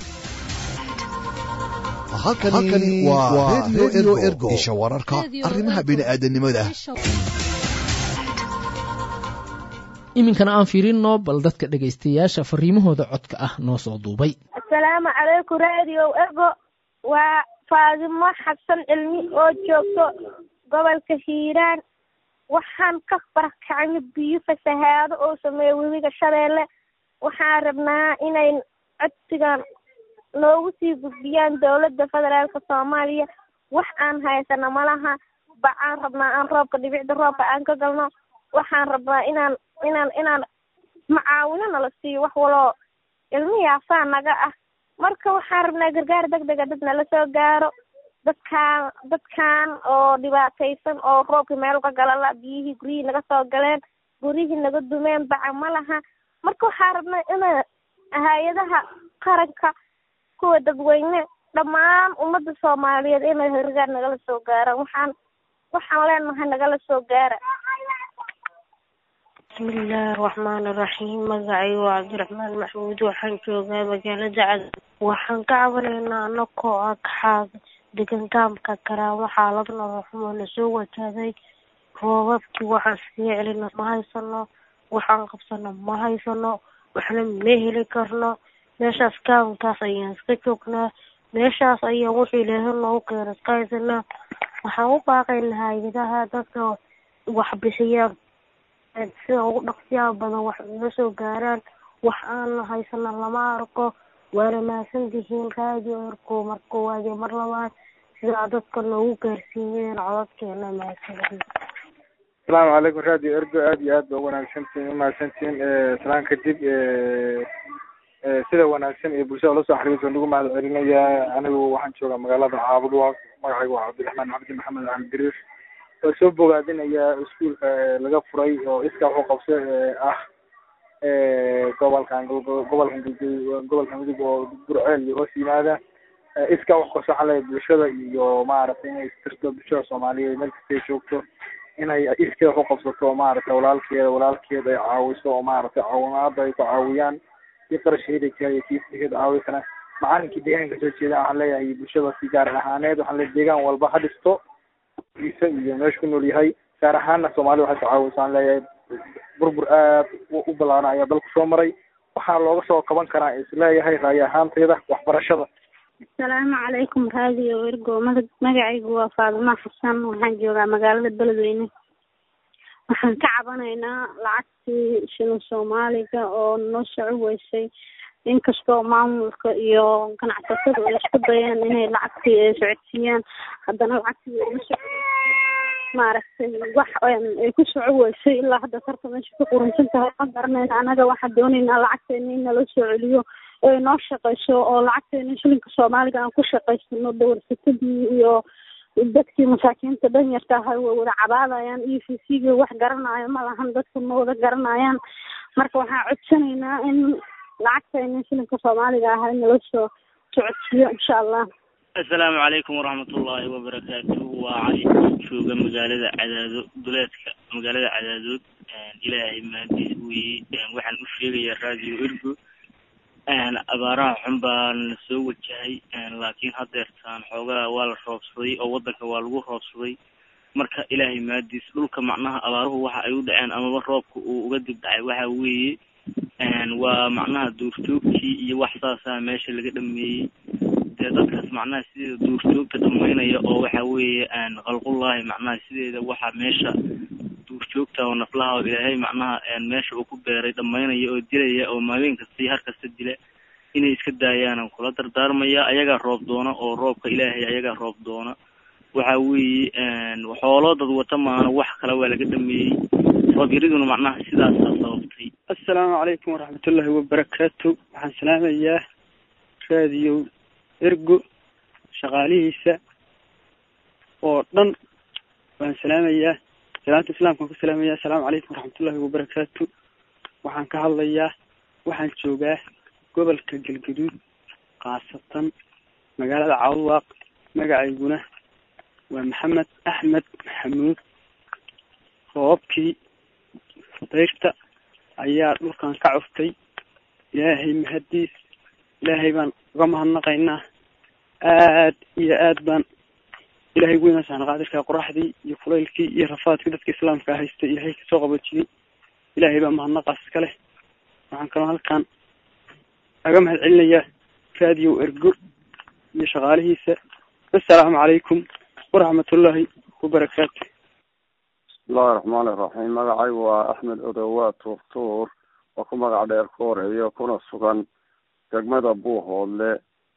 halkani waa redio ergo isha wararka arrimaha bini'aadanimada iminkana aan fiirinno bal dadka dhegaystayaasha fariimahooda codka ah noo soo duubay asalaamu calaykum radio ergo waa faadimo xasan cilmi oo joogto gobolka hiiraan waxaan ka barakacnay biyo fasahaado oo sameeya webiga shabeelle waxaan rabnaa inay codsigan noogu sii gudbiyaan dowladda federaalka soomaaliya wax aan haysana malaha bacaan rabnaa aan roobka dhibicda roobka aan ka galno waxaan rabnaa inaan inaan inaan macaawino nala siiyo wax waloo ilmihaasaa naga ah marka waxaan rabnaa gargaar deg dega dad nala soo gaaro dadkaan dadkan oo dhibaataysan oo roobkii meel ka galala biyihii guryihii naga soo galeen guryihii naga dumeen baca ma laha marka waxaan rabnaa ina hay-adaha qaranka kuwa dadweyne dhammaan ummadda soomaaliyeed inay gargaar nagala soo gaaraan waxaan waxaan leenahay nagala soo gaara bismillaahi raxmaani raxiim magacaygu waa cabdiraxmaan maxmuud waxaan joogaa magaalada cad waxaan ka cabanaynaa anakoo ah kaxaad degan gaamka karaamo xaalad nolol xumo na soo wajahday roobabkii waxaan iskaga celina ma haysano waxaan qabsano ma haysano waxna ma heli karno meeshaas gaamkaas ayaan iska joognaa meeshaas ayaan wuxuu ilaahay noogu keena iska haysanaa waxaan u baaqaynaa hay-adaha dadka waxbixiyaan sida ugu dhaqsiyaha badan wax naga soo gaaraan wax aan haysana lama arko waana mahadsantihiin raadiyo erko mar koowaad iyo mar labaad sidaa dadka noogu gaarsiiyeen codadkeena mahadsantihiin asalaamu calaykum radio ergo aad iyo aad ba wanaagsantihiin umahadsantihiin salaan kadib sida wanaagsan ee bulshada ula soo xiriirta nagu mahad celinayaa anigu waxaan joogaa magaalada caabudwaaq magacaygu waa cabdiraxmaan cabdi maxamed axmed gariir waa soo bogaadinayaa iskuulka laga furay oo iska wuxuu qabso ah gobolkan gobolkan gobolka mudug oo burceel iyo hoos yimaada iska wax qabso waxaa leeyahay bulshada iyo maaragtay inay istirto bulshada soomaaliyeed meel kastay joogto inay iskeeda wax u qabsato maaragtay walaalkeeda walaalkeeda ay caawiso oo maaragtay caawimaada ay ku caawiyaan kii qarasheeda kaya kii sikeeda caawi kara macalinkii deegaanka soo jeeda waxaan leeyahay bulshada si gaar ahaaneed waxaan leeyahay deegaan walba ha dhisto isa iyo meesha ku nool yahay gaar ahaana soomaalida waxay tacaawiso aan leeyahay burbur aad u ballaaran ayaa dalku soo maray waxaa looga soo qaban karaa isleeyahay raayo ahaantayda waxbarashada asalaamu calaykum raadiyo ergo maga magacaygu waa faaduma xasan waxaan joogaa magaalada beledweyne waxaan ka cabanaynaa lacagtii shilin soomaaliga oo noo soco weysay inkastoo maamulka iyo ganacsatada ay isku dayeen inay lacagtii ay socodsiiyaan haddana lacagtii uma soco maaragtay wax ay ku soco weysay ilaa hadda tarta meesha ku qurunsan tahay ma garanayna annaga waxaan doonaynaa lacagteena in nala soo celiyo ay noo shaqayso oo lacagteena shilinka soomaaliga aan ku shaqaysano dawarsatadii iyo dadkii masaakiinta danyarta ahay way wada cabaadayaan e v c ga wax garanayo ma lahan dadka ma wada garanayaan marka waxaan codsanaynaa in lacagteena shilinka soomaaliga ahay nala soo socodsiiyo insha allah assalaamu calaykum waraxmatullaahi wabarakaatu waa cali jooga magaalada cadaado duleedka magaalada cadaadood ilaahay mahadiis weye waxaan u sheegayaa radio ergo abaaraha xun baana soo wajahay laakiin hadeertaan xoogaa waa la roobsaday oo wadanka waa lagu roobsaday marka ilaahay mahadiis dhulka macnaha abaaruhu waxa ay u dhaceen amaba roobka uu uga dib dhacay waxa weeye waa macnaha duurjoogtii iyo wax saasaa meesha laga dhameeyey dee dadkaas macnaha sideeda duurjoogta dhamaynaya oo waxa weeye khalqullaahi macnaha sideeda waxa meesha duurjoogta oo naflaha oo ilaahay macnaha meesha uu ku beeray dhamaynaya oo dilaya oo maalin kasta iyo har kasta dila inay iska daayaanan kula dardaarmaya ayagaa roob doona oo roobka ilaahay ayagaa roob doona waxa weeye xoolo dad wata maana wax kale waa laga dhameeyey roob yariduna macnaha sidaasaa sababtay assalaamu calaykum waraxmatullaahi wabarakaatu waxaan salaamayaa raadiyo ergo shaqaalihiisa oo dhan waan salaamayaa salaanta islaamkaan ku salaamaya assalaamu calaykum waraxmatullaahi wabarakaatu waxaan ka hadlayaa waxaan joogaa gobolka galgaduud khaasatan magaalada cawdwaaq magacayguna waa maxamed axmed maxamuud roobabkii dayrta ayaa dhulkan ka cuftay ilaahay mahadiis ilaahay baan uga mahadnaqaynaa aad iyo aad baan ilaahay weyn saana qaadirka qoraxdii iyo kulaylkii iyo rafaadkii dadka islaamka haystay ilaahay kasoo qabajiyey ilaahay baa mahadnaqaas iska leh waxaan kaloo halkan aga mahad celinayaa raadiyo ergo iyo shaqaalihiisa assalaamu calaykum waraxmatullaahi wabarakaatu bismillahi raxmaani iraxiim magacaygu waa axmed odowa tuurtuur oo ku magac dheer kooreeyo kuna sugan degmada buuhoodle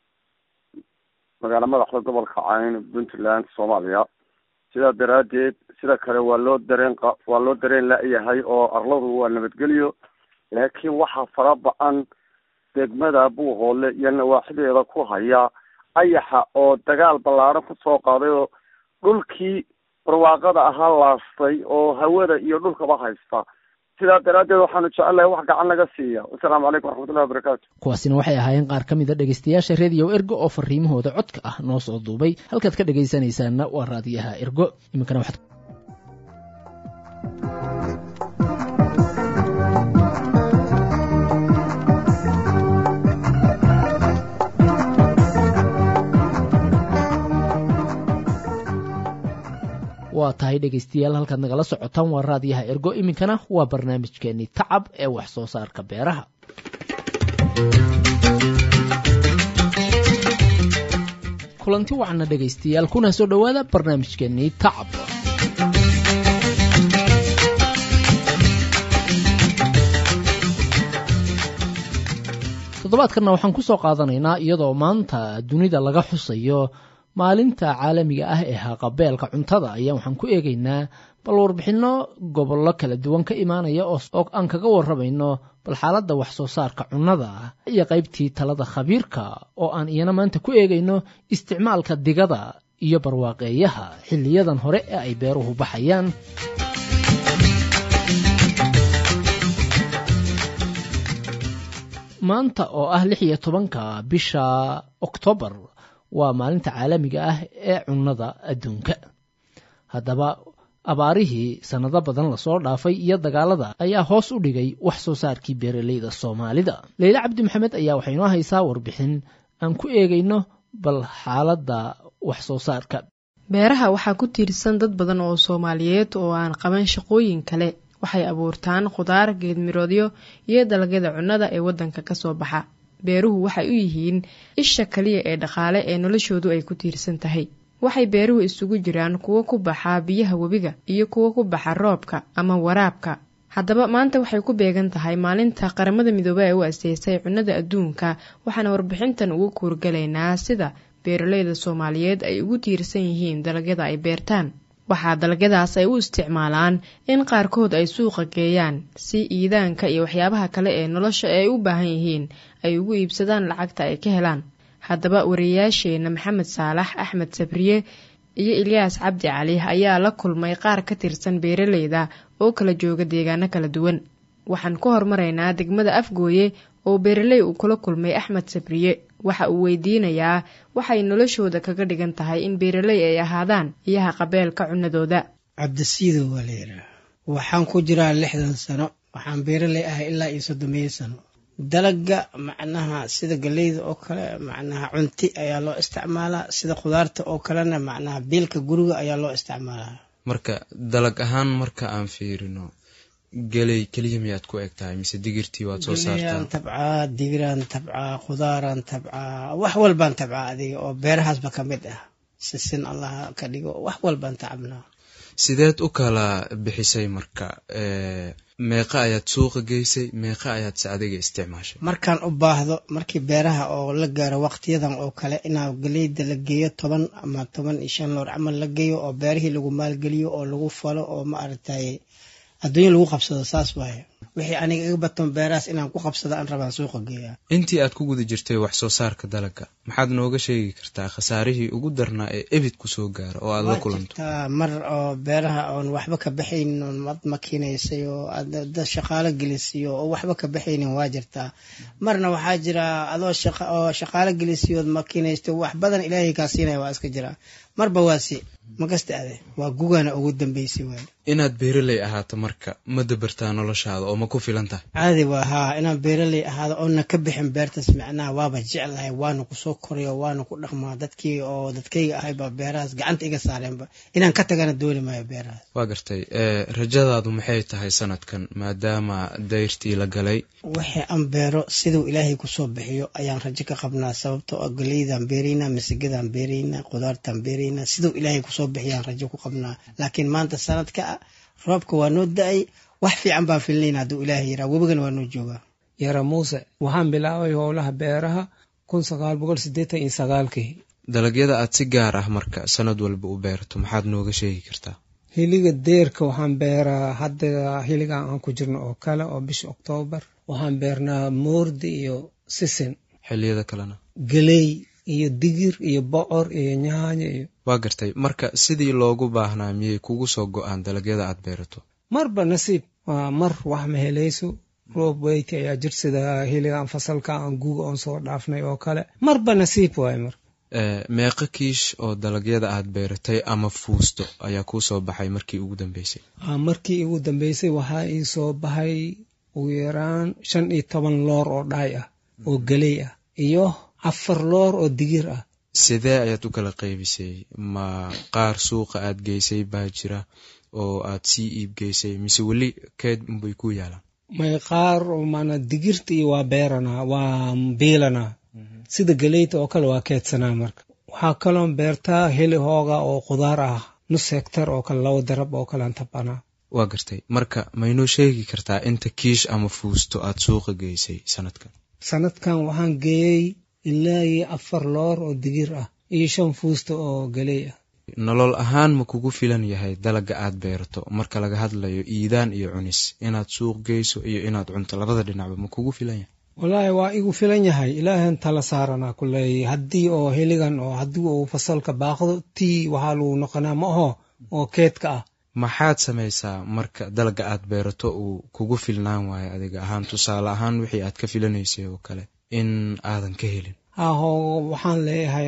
magaalo madaxda gobolka cayn puntland soomaaliya sidaa daraaddeed sida kale waa loo dareen qa waa loo dareen la-yahay oo arladu waa nabadgelyo laakiin waxaa fara ba-an degmada buuhoodle iyo nawaaxideeda ku haya ayaxa oo dagaal ballaadhan kusoo qaaday oo dhulkii barwaaqada ahaa laastay oo hawada iyo dhulkaba haysta sidaa daraaddeed waxaanu jecelahay wax gacan laga siiya wasalaamu calaykum waraxmatullahi wabarakaatu kuwaasina waxay ahaayeen qaar ka mid a dhegaystayaasha reediyo ergo oo fariimahooda codka ah noo soo duubay halkaad ka dhegaysanaysaanna waa raadiyaha ergo iminkana waxaad waa tahay dhegaystayaal halkaad nagala socotaan waa raadiyaha ergo iminkana waa barnaamijkeenii tacab ee wax soo saarka beeraha kulanti wacna dhegaystayaal kuna soo dhowaada barnaamijkeenii tacab toddobaadkanna waxaan ku soo qaadanaynaa iyadoo maanta dunida laga xusayo maalinta caalamiga ah ee haqabeelka cuntada ayaa waxaan ku eegaynaa bal warbixinno gobollo kala duwan ka imaanaya oo aan kaga warramayno bal xaaladda wax soo saarka cunnada iyo qaybtii talada khabiirka oo aan iyana maanta ku eegayno isticmaalka digada iyo barwaaqeeyaha xilliyadan hore ee ay beeruhu baxayaan maanta oo ah lix iyo tobanka bisha oktoobar waa maalinta caalamiga ah ee cunnada adduunka haddaba abaarihii sannado badan lasoo dhaafay iyo dagaalada ayaa hoos u dhigay wax soo saarkii beeraleyda soomaalida leyle cabdi maxamed ayaa waxay noo haysaa warbixin aan ku eegayno bal xaaladda wax soo saarka beeraha waxaa ku tiirsan dad badan oo soomaaliyeed oo aan qaban shaqooyin kale waxay abuurtaan khudaar geedmiroodyo iyo dalagyada cunnada ee waddanka ka soo baxa beeruhu waxay u yihiin isha kaliya ee dhaqaale ee noloshoodu ay ku tiirsan tahay waxay beeruhu isugu jiraan kuwo ku baxa biyaha webiga iyo kuwo ku baxa roobka ama waraabka haddaba maanta waxay ku beegan tahay maalinta qaramada midoobe ee u asteysay cunnada adduunka waxaana warbixintan ugu kuurgalaynaa sida beeraleyda soomaaliyeed ay ugu tiirsan yihiin dalagyada ay beertaan waxaa dalagyadaas ay u isticmaalaan in qaarkood ay suuqa geeyaan si iidaanka iyo waxyaabaha kale ee nolosha ay u baahan yihiin ay ugu iibsadaan lacagta ay ka helaan haddaba wariyayaasheena maxamed saalax axmed sabriye iyo ilyaas cabdi cali ayaa la kulmay qaar ka tirsan beeraleyda oo kala jooga deegaano kala duwan waxaan ku hormaraynaa degmada afgooye oo beeraley uu kula kulmay axmed sabriye waxa uu weydiinayaa waxay noloshooda kaga dhigan tahay in beeraley ay ahaadaan iyo haqabeelka cunnadooda cabdisiido waa la yidhaah waxaan ku jiraa lixdan sano waxaan beeraley ahay ilaa iyo soddomiyo sano dalaga macnaha sida galeyda oo kale macnaha cunti ayaa loo isticmaalaa sida khudaarta oo kalena macnaha biilka guriga ayaa loo isticmaalaa marka dalag ahaan marka aan fiirino geley keliya miyaad ku eg tahay mise digirtii waad soo saartaa tabcaa digiraan tabcaa khudaaraan tabcaa wax walbaan tabcaa adiga oo beerahaasba ka mid ah sisin allah ka dhigo wax walbaan tacabnaa sideed u kala bixisay marka meeqa ayaad suuqa geysay meeqa ayaad se adiga isticmaashay markaan u baahdo markii beeraha oo la gaaro waqtiyadan oo kale inaa galeyda la geeyo toban ama toban iyo shan loor camal la geeyo oo beerihii lagu maalgeliyo oo lagu falo oo ma aragtay adduunya lagu qabsado saas waaye wixii aniga iga baton beerahaas inaan ku qabsado aan rabaan suuqa geeyaa intii aad ku guda jirtay wax soo saarka dalagga maxaad nooga sheegi kartaa khasaarihii ugu darnaa ee ebid kusoo gaara oo aad la kulanto mar oo beeraha oon waxba ka baxaynin oon mad makiinaysay oo aad shaqaalo gelisiyo oo waxba ka baxaynin waa jirtaa marna waxaa jira adoo oo shaqaalo gelisiyood makiinaysto wax badan ilaahay kaa siinaya waa iska jiraa marba waasi makasta ade waa gugana ugu dambeysay waay inaad beeraley ahaato marka ma dabartaa noloshaada oo ma ku filan tahay caadi waa haa inaan beeraley ahaado oona ka bixin beertaas macnaha waaba jeclahay waana kusoo korayo waana ku dhaqmaa dadkii oo dadkayga ahayba beerahaas gacanta iga saareenba inaan ka tagana dooni maayo beerahaas waa gartay rajadaadu maxay tahay sanadkan maadaama dayrtii la galay wixii aan beero siduu ilaahay kusoo bixiyo ayaan rajo ka qabnaa sababtoo ah galeydaan beeraynaa masigadaan beeraynaa qudaartaan beeraynaa siduu ilaahay kusoo bixiyaan rajo ku qabnaa laakiin maanta sanadka ah roobka waa noo da-ay wax fiican baan filnayna hadduu ilaahay yaraa webigana waa noo joogaa yara muuse waxaan bilaabay howlaha beeraha kun sagaal boqol siddeetan iyo sagaalkii dalagyada aad si gaar ah marka sanad walba u beerato maxaad nooga sheegi kartaa hiliga deerka waxaan beeraa hadda hiligan aan ku jirno oo kale oo bisha oktoobar waxaan beernaa moordi iyo sisin xilliyada kalena geley iyo digir iyo bocor iyo nyaanyo iyo waa gartay marka sidii loogu baahnaa miyay kugu soo go-aan dalagyada aad beerato marba nasiib waa mar wax ma helayso roob weyti ayaa jir sida hiligan fasalka aan guuga oon soo dhaafnay oo kale marba nasiib waaye mar meeqo kiish oo dalagyada aad beeratay ama fuusto ayaa kuu soo baxay markii ugu dambeysay markii ugu dambeysay waxaa ii soo baxay ugu yaraan shan iyo toban loor oo dhaay ah oo geley ah iyo afar loor oo digir ah sidee ayaad u kala qaybisay ma qaar suuqa aad geysay baa jira oo aad sii iib geysay mise weli keed unbay ku yaalaan may qaar mana digirta iyo waa beeranaa waa biilanaa sida geleyta oo kale waa keedsanaa marka waxaa kaloon beertaa heli hooga oo khudaar ah nus hektar oo kale laba darab oo kale aan tabanaa waa gartay marka maynoo sheegi kartaa inta kiish ama fuusto aad suuqa geysay sanadkan sanadkan waxaan geeyey ilaa iyo afar loor oo digir ah iyo shan fuusto oo geley ah nolol ahaan ma kugu filan yahay dalaga aad beerato marka laga hadlayo iidaan iyo cunis inaad suuq geyso iyo inaad cunto labada dhinacba ma kugu filan yahay wallaahi waa igu filan yahay ilaahan tala saaranaa kuley haddii oo heligan oo haddii uu fasalka baaqdo tii waxaa lagu noqonaa ma aho oo keedka ah maxaad samaysaa marka dalaga aad beerato uu kugu filnaan waayo adiga ahaan tusaale ahaan wixii aad ka filanaysay oo kale in aadan ka helin aho waxaan leeyahay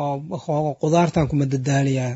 hooga qudaartan kuma dadaaliyaa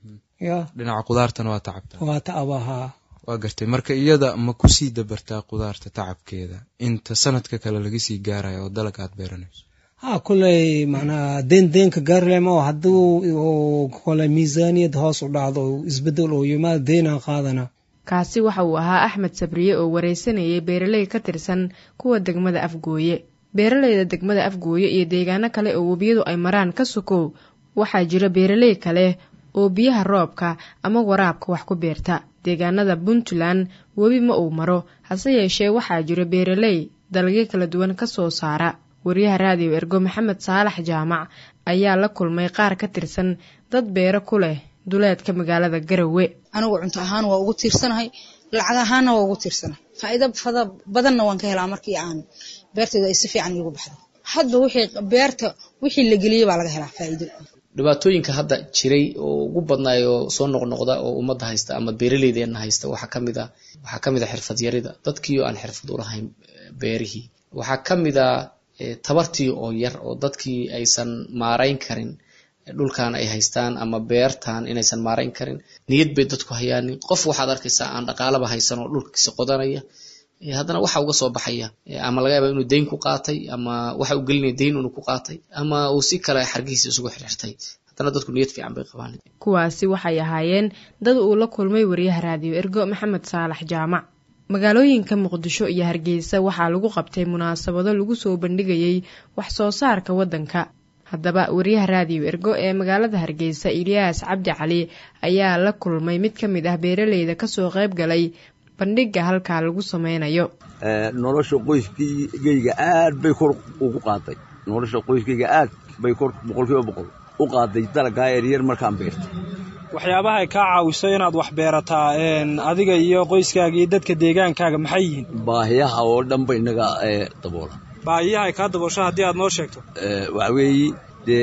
ya dhinaca qudaartana waa tacabta waa taabahaa waa gartay marka iyada ma kusii dabartaa qudaarta tacabkeeda inta sanadka kale laga sii gaaraya oo dalag aad beeranayso ha kuley macnaa deen deenka gaarlema oo hadduu kole miisaaniyad hoos u dhacdo isbedel oo yimaado deenaan qaadana kaasi waxa uu ahaa axmed sabriye oo wareysanayay beeraley ka tirsan kuwa degmada afgooye beeraleyda degmada afgooye iyo deegaano kale oo webiyadu ay maraan ka sokow waxaa jira beeraley kale oo biyaha roobka ama waraabka wax ku beerta deegaanada puntland webi ma uu maro hase yeeshee waxaa jira beeraley dalagyo kala duwan ka soo saara wariyaha raadiyo ergo maxamed saalax jaamac ayaa la kulmay qaar ka tirsan dad beero ku leh duleedka magaalada garowe anigu cunto ahaan waa ugu tiirsanahay lacag ahaanna waa ugu tiirsanahay faa'iido fada badanna waan ka helaa markii aan beertaydu ay si fiican iigu baxdo hadba wixii beerta wixii la geliyey baa laga helaa faa'iido dhibaatooyinka hadda jiray oo ugu badnaay oo soo noqnoqda oo ummadda haysta ama beeraleydeena haysta waxaa ka mid a waxaa ka mid a xirfad yarida dadkii oo aan xirfad u lahayn beerihii waxaa ka mid a tabartii oo yar oo dadkii aysan maarayn karin dhulkan ay haystaan ama beertan inaysan maarayn karin niyad bay dadku hayaanin qof waxaad arkaysaa aan dhaqaalaba haysan oo dhulkiisa qodanaya haddana waxa uga soo baxaya ama laga yaaba inuu dayn ku qaatay ama waxa uu gelinaya dayn inuu ku qaatay ama uu si kale xargihiisa isugu xirxirtay haddana dadku niyad fiican bay qabaan kuwaasi waxay ahaayeen dad uu la kulmay wariyaha raadiyo ergo maxamed saalax jaamac magaalooyinka muqdisho iyo hargeysa waxaa lagu qabtay munaasabado lagu soo bandhigayay wax soo saarka waddanka haddaba wariyaha raadiyo ergo ee magaalada hargeysa ilyaas cabdi cali ayaa la kulmay mid ka mid ah beeraleyda kasoo qayb galay bandhiga halkaa lagu sameynayo nolosha qoyskayga aad bay kor ugu qaaday nolosha qoyskayga aad bay kor boqolkiiba boqol u qaaday dalagaa yaryar markaan beertay waxyaabaha ay kaa caawiso inaad wax beerataa adiga iyo qoyskaaga iyo dadka deegaankaaga maxay yihiin baahiyaha oo dhan bay naga daboola baahiyaha ay kaa daboosho haddii aad noo sheegto waxa weeye dee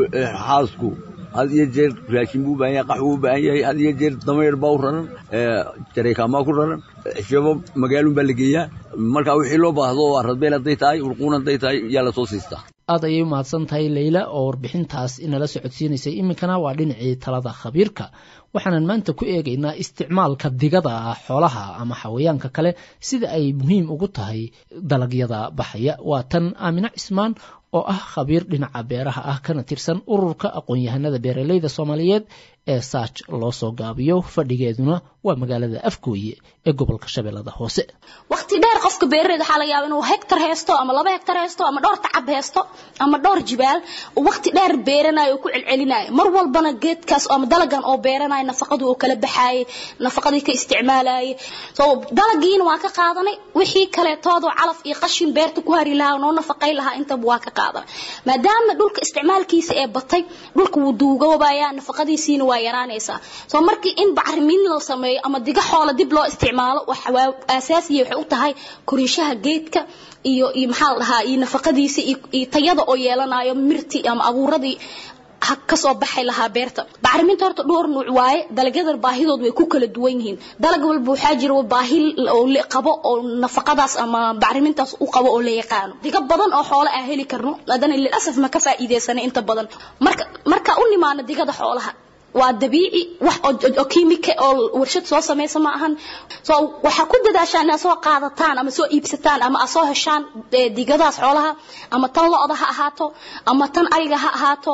xaasku had iyo jeer raashin buu u baahan yahay qax buu u baahan yahay had iyo jeer damayr baa u raran jaraykaanbaa ku raran xishabo magaalun baa la geeyaa marka wixii loo baahdo oo aradbeel hadday tahay urquun hadday tahay yaa lasoo siistaa aad ayay u mahadsan tahay leyla oo warbixintaas inala socodsiinaysay iminkana waa dhinacii talada khabiirka waxaanan maanta ku eegaynaa isticmaalka digada xoolaha ama xawayaanka kale sida ay muhiim ugu tahay dalagyada baxaya waa tan aamine cismaan oo ah khabiir dhinaca beeraha ah kana tirsan ururka aqoon-yahanada beeraleyda soomaaliyeed ee saaj loo soo gaabiyo fadhigeeduna waa magaalada afgooye ee gobolka shabeellada hoose waqti dheer qofka beeraleyda waxaa laga yaaba inuu hektar haysto ama laba hektar haysto ama dhowr tacab haysto ama dhowr jibaal waqti dheer beeranayo oo ku celcelinayo mar walbana geedkaas ama dalagan oo beeranayo nafaqadu oo kala baxaayay nafaqadii ka isticmaalayay so dalagiina waa ka qaadanay wixii kaleetoodoo calaf iyo qashin beerta ku hari lahaa noo nafaqay lahaa intaba waa ka qaadanay maadaama dhulka isticmaalkiisa ee batay dhulka wuu duugoobayaa nafaqadiisiina waa yaraanaysaa so markii in bacrimin loo sameeyo ama diga xoola dib loo isticmaalo waa asaasiya waxay u tahay korinshaha geedka iyo iyo maxaa la dhahaa iyo nafaqadiisa iyo tayada oo yeelanayo mirti ama abuuradii kasoo baxay lahaa beerta bacriminta horta dhowr nuuc waaye dalagyadan baahidood way ku kala duwan yihiin dalag walba waxaa jira baahi qabo oo nafaqadaas ama bacrimintaas u qabo oo la yaqaano diga badan oo xoolo aan heli karno haddana lilasaf ma ka faa'iidaysanay inta badan marka marka u nimaano digada xoolaha waa dabiici wax oo kiimika oo warshad soo samaysa ma ahan so waxaa ku dadaashaan inaad soo qaadataan ama soo iibsataan ama aad soo heshaan digadaas xoolaha ama tan lo-da ha ahaato ama tan ariga ha ahaato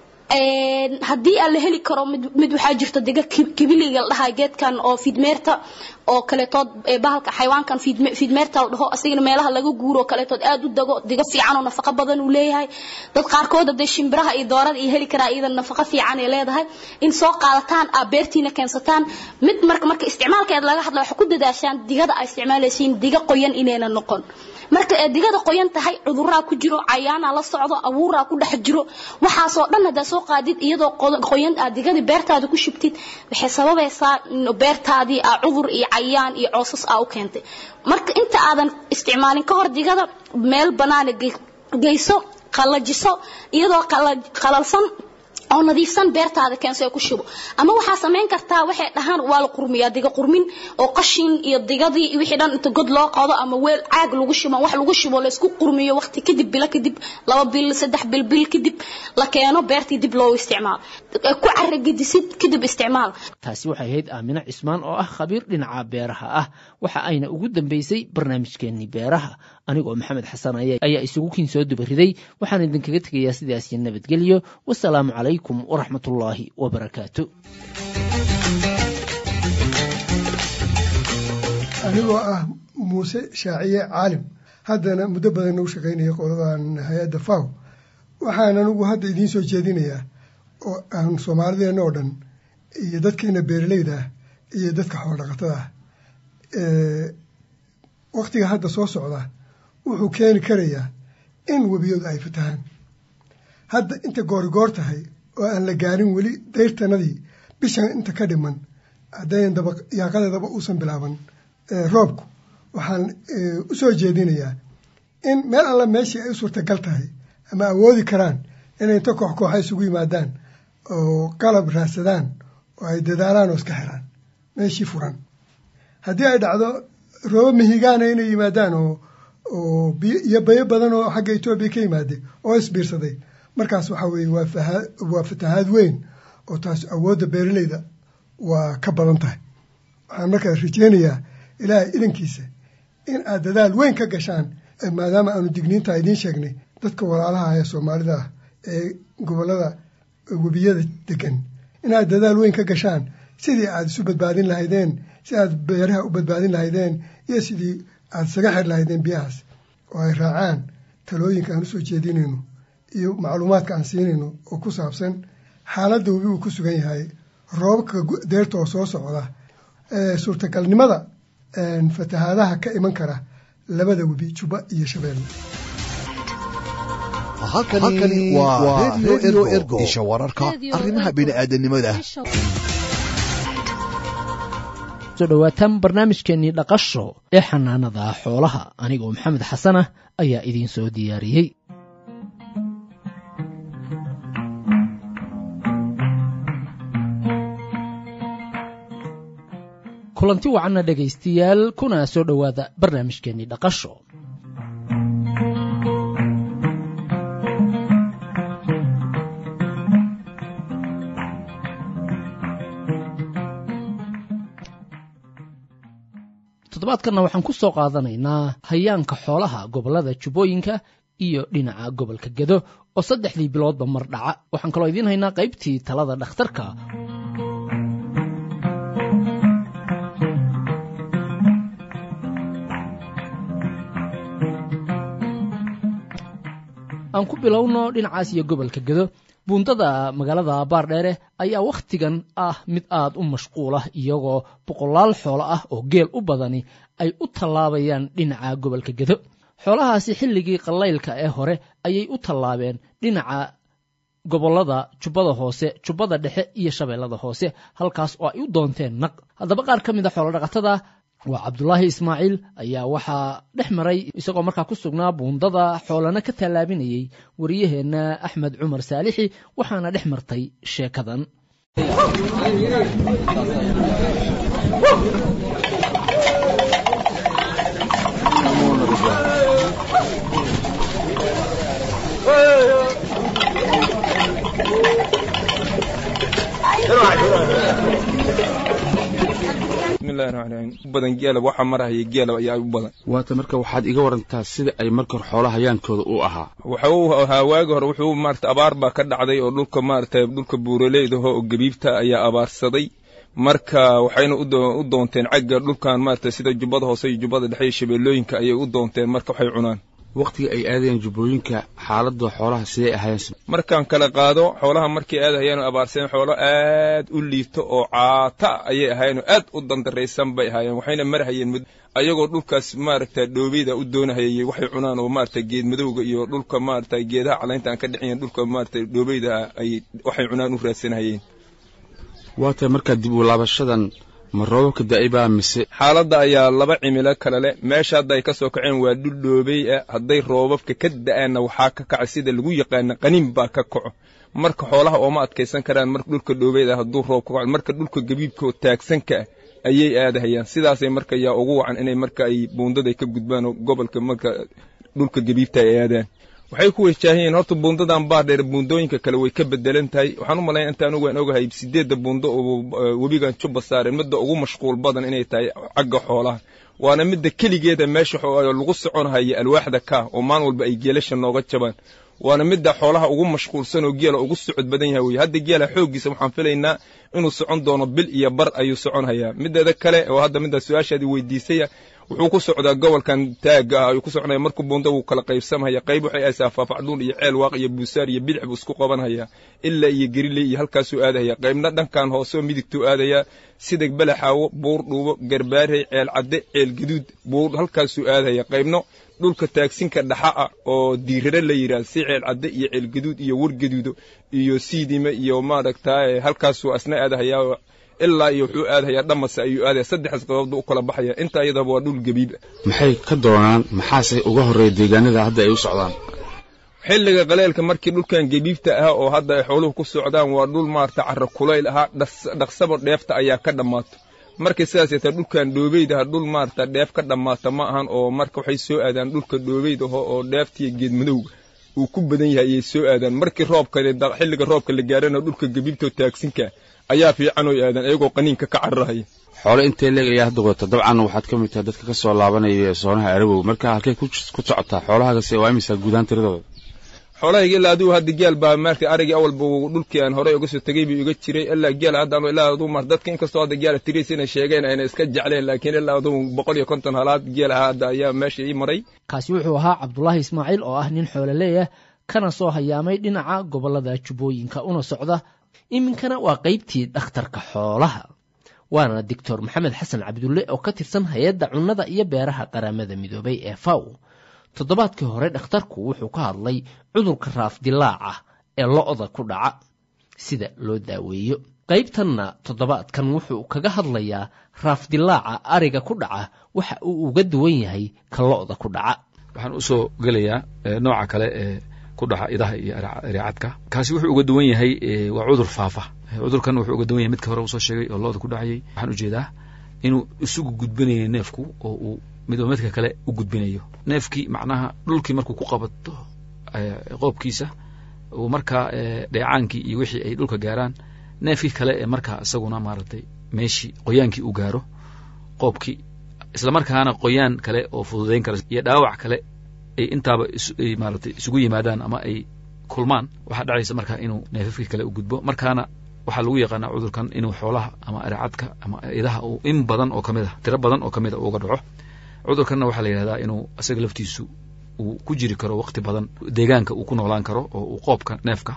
haddii aan la heli karo mid waxaa jirta diga kibiliga la dhahaa geedkan oo fiidmeerta oo kaleetood bahalka xayawaankan fiidmeerta la dhaho asigana meelaha laga guuro oo kaleetood aad u dago diga fiican oo nafaqo badan uu leeyahay dad qaarkood hadee shimbiraha iyo doorada iyo heli karaa iyada nafaqo fiican ay leedahay in soo qaadataan aa beertiina keensataan mid marka marka isticmaalkeeda laga hadla waxaa ku dadaashaan digada ay isticmaalaysiin diga qoyan inayna noqon marka ee digada qoyan tahay cuduraa ku jiro cayaana la socdo abuuraa ku dhex jiro waxaasoo dhan haddaa soo qaadid iyadoo qoyan aad digadii beertaada ku shubtid waxay sababaysaa in beertaadii aa cudur iyo cayaan iyo coosas aa u keentay marka inta aadan isticmaalin ka hor digada meel banaana geyso qallajiso iyadoo qalalsan oo nadiifsan beertaada keenso ku shubo ama waxaa samayn kartaa waxay dhahaan waa la qurmiyaa diga qurmin oo qashin iyo digadii iyo wixii dhan inta god loo qodo ama weel caag lagu shubo wax lagu shubo la isku qurmiyo waqti kadib bilo kadib laba bil saddex bil bil kadib la keeno beertii dib loo isticmaalo ku caragedisid kadib isticmaal taasi waxay ahayd aamino cismaan oo ah khabiir dhinaca beeraha ah waxa ayna ugu dambeysay barnaamijkeenii beeraha anigoo maxamed xasan ayaa isugu kiin soo dubariday waxaan idinkaga tegayaa sidaas iyo nabadgelyo wasalaamu calaykum waraxmat ullaahi wabarakaatu anigoo ah muuse shaaciye caalim haddana muddo badan u shaqaynaya qoladan hay-adda faw waxaan anigu hadda idiin soo jeedinayaa oo aan soomaalideenna oo dhan iyo dadkeena beeraleyda ah iyo dadka xoolodhaqatada ah waktiga hadda soo socda wuxuu keeni karayaa in webiyadu ay fatahaan hadda inta goorigoor tahay oo aan la gaarin weli dayrtanadii bishan inta ka dhiman haddayn daba yaaqadeedaba uusan bilaaban roobku waxaan u soo jeedinayaa in meel alla meeshii ay u suurtagal tahay ama awoodi karaan inay inta koox kooxa isugu yimaadaan oo qalab raadsadaan oo ay dadaalaan oo iska xiraan meeshii furan haddii ay dhacdo roobo mihigaana inay yimaadaan oo oo iyo bayo badan oo xagga etoobiya ka yimaade oo isbiirsaday markaas waxaa weeye waa waa fatahaad weyn oo taas awoodda beeraleyda waa ka badan tahay waxaan markaa rajeynayaa ilaahay idankiisa in aad dadaal weyn ka gashaan maadaama aanu digniinta idiin sheegnay dadka walaalaha ee soomaalida ah ee gobollada webiyada degan inaad dadaal weyn ka gashaan sidii aad isu badbaadin lahaydeen si aad beeraha u badbaadin lahaydeen iyo sidii aad isaga xir lahaydeen biyahaas oo ay raacaan talooyinka aan usoo jeedinayno iyo macluumaadka aan siinayno oo ku saabsan xaaladda webi uu ku sugan yahay roobabka deerta oo soo socda suurtagalnimada fatahaadaha ka iman kara labada webi juba iyo shabeelle halkani waa redio ergo isha wararka arrimaha bini'aadanimada soo dhowaataan barnaamijkeenii dhaqasho ee xanaanada xoolaha anigoo maxamed xasan ah ayaa idiin soo diyaariyey kulanti wacanna dhegaystayaal kuna soo dhowaada barnaamijkeenii dhaqasho toddobaadkanna waxaan ku soo qaadanaynaa hayaanka xoolaha gobollada jubbooyinka iyo dhinaca gobolka gedo oo saddexdii biloodba mar dhaca waxaan kaloo idiin haynaa qaybtii talada dhakhtarka aan ku bilowno dhinacaas iyo gobolka gedo buundada magaalada baardheere ayaa wakhtigan ah mid aad u mashquul ah iyagoo boqolaal xoolo ah oo geel u badani ay u tallaabayaan dhinaca gobolka gedo xoolahaasi xilligii qallaylka ee hore ayay u tallaabeen dhinaca gobollada jubbada hoose jubbada dhexe iyo shabeellada hoose halkaas oo ay u doonteen naq haddaba qaar ka mid a xoolodhaqatada waa cabdulaahi ismaaciil ayaa waxaa dhex maray isagoo markaa ku sugnaa buundada xoolana ka tallaabinayey wariyaheenna axmed cumar saalixi waxaana dhex martay sheekadan bismillahi raxmaan raxiim badan geela waxaa marahaya geela ayaa u badan waata marka waxaad iga warantaa sida ay marka hore xoolaha hayaankooda u ahaa waxa uu ahaa waagi hore wuxuu maarata abaar baa ka dhacday oo dhulka maarata dhulka buuraleydaho oo gabiibta ayaa abaarsaday marka waxayna u doonteen cagga dhulkan maarata sida jubbada hoose iyo jubbada dhexe iyo shabeellooyinka ayay u doonteen marka waxay cunaan wakhtiga ay aadayeen jubbooyinka xaaladda xoolaha siday ahaayeen markaan kala qaado xoolaha markay aadahayeen oo abaarsadeen xoolo aad u liito oo caata ayay ahaayeen oo aad u dandaraysan bay ahaayeen waxayna marahayeen ayagoo dhulkaas maaragta dhoobeyda u doonahayay waxay cunaan oo maarata geed madowga iyo dhulka maarata geedaha calaynta aan ka dhicin dhulka maarata dhoobeyda ay waxay cunaan u raadsanahayeen waata markaa dib u laabashadan ma roobabka daa'ibaa mise xaaladda ayaa laba cimilo kale leh meesha hadda ay ka soo kaceen waa dhul dhoobey ah hadday roobabka ka da'aanna waxaa ka kaca sida lagu yaqaana qaniin baa ka kaco marka xoolaha ooma adkaysan karaan marka dhulka dhoobeyda hadduu roob ka kaco marka dhulka gabiibka oo taagsanka ah ayay aadahayaan sidaasay marka yaa ugu wacan inay marka ay buundaday ka gudbaan oo gobolka marka dhulka gabiibta ay aadaan waxay ku wajaahiyen horta buundadan baardheer buundooyinka kale way ka bedelan tahay waxaan u malayn inta anugu aan ogahay sideedda buundo oo webigan jubba saareen midda ugu mashquul badan inay tahay cagga xoolaha waana midda keligeeda meesha lagu soconhaya alwaaxda ka oo maalin walba ay geelasha nooga jabaan waana midda xoolaha ugu mashquulsan oo geela ugu socod badan yahay wey hadda geela xooggiisa waxaan filaynaa inuu socon doono bil iyo bar ayuu socon hayaa mideeda kale oo hadda midda su-aashaadii weydiisaya wuxuu ku socdaa gobolkan taagga ah ayuu ku soconaya markuu buunda wuu kala qaybsamhaya qayb waxay aysaa faafacdhuun iyo ceel waaq iyo buusaar iyo bidix buu isku qabanhayaa ilaa iyo geriley iyo halkaasuu aadahaya qaybna dhankan hoose oo midigtuu aadayaa sida balaxaawo buur dhuubo garbaarey ceel cadde ceel gaduud buur halkaasuu aadahaya qaybno dhulka taagsinka dhaxa ah oo diirare la yidhaahdo si ceel cadde iyo ceel gaduud iyo war gaduudo iyo siidime iyo maaragtaa halkaasuu asna aadahayaa ilaa iyo wuxuu aadahayaa dhamase ayuu aadaya saddexdaas qaboobdu u kala baxaya inta iyadaba waa dhul gabiib maxay ka doonaan maxaase uga horreeya deegaanada hadda ay u socdaan xilliga qaleelka markii dhulkan gabiibta ah oo hadda ay xooluhu ku socdaan waa dhul maarata carro kulayl ahaa dhaqsaba dheefta ayaa ka dhammaato markay sidaas yeeta dhulkan dhoobeydaha dhul maarata dheef ka dhammaata ma ahan oo marka waxay soo aadaan dhulka dhoobeydaho oo dheeftiiyo geedmadowga uu ku badan yahay ayay soo aadaan markii roobka xilliga roobka la gaarana dhulka gabiibta oo taagsinka ayaa fiican oy aadaan ayagoo qaniinka ka cararahaya xoole intay leeg ayaa hadda wadata dabcan waxaad ka mid tahay dadka ka soo laabanaya soonaha arabow marka halkay ku socotaa xoolahaagase waa imisa guudaan tiradooda xoolahayga ilaa adigu hadda geel baa maartay arigii awalba dhulkii aan horey uga soo tegey buu iga jiray ilaa geel hadda ilaa aduu mar dadka inkastoo hadda geela tiriis inay sheegeen ayna iska jecleen laakiin ilaa aduu boqol iyo konton halaad geel ahaa hadda ayaa meesha ii maray kaasi wuxuu ahaa cabdulaahi ismaaciil oo ah nin xoololeeyah kana soo hayaamay dhinaca gobollada jubbooyinka una socda iminkana waa qaybtii dhakhtarka xoolaha waana doctor maxamed xasan cabdulle oo ka tirsan hay-adda cunnada iyo beeraha qaramada midoobay ee faw toddobaadkii hore dhakhtarku wuxuu ka hadlay cudurka raafdilaaca ee lo-da ku dhaca sida loo daaweeyo qaybtanna toddobaadkan wuxuu kaga hadlayaa raafdilaaca ariga ku dhaca waxa uu uga duwan yahay ka lo-da ku dhaca waxaan usoo gelayaa nooca kale ee ku dhaca idaha iyo areecadka kaasi wuxuu uga duwan yahay waa cudur faafa cudurkan wuxuu uga duwan yahay midka hore usoo sheegay oo looda ku dhacayay waxaan ujeedaa inuu isugu gudbinayo neefku oo uu midba midka kale u gudbinayo neefkii macnaha dhulkii markuu ku qabato qoobkiisa uu markaa dheecaankii iyo wixii ay dhulka gaaraan neefkii kale ee markaa isaguna maaragtay meeshii qoyaankii uu gaaro qoobkii islamarkaana qoyaan kale oo fududayn kara iyo dhaawac kale ay intaaba maaratay isugu yimaadaan ama ay kulmaan waxaa dhacaysa markaa inuu neefafkii kale u gudbo markaana waxaa lagu yaqaanaa cudurkan inuu xoolaha ama areecadka ama idaha uu in badan oo kamid a tiro badan oo kamid a uga dhaco cudurkanna waxaa la yidhahdaa inuu isaga laftiisu uu ku jiri karo waqti badan deegaanka uu ku noolaan karo oo uu qoobka neefka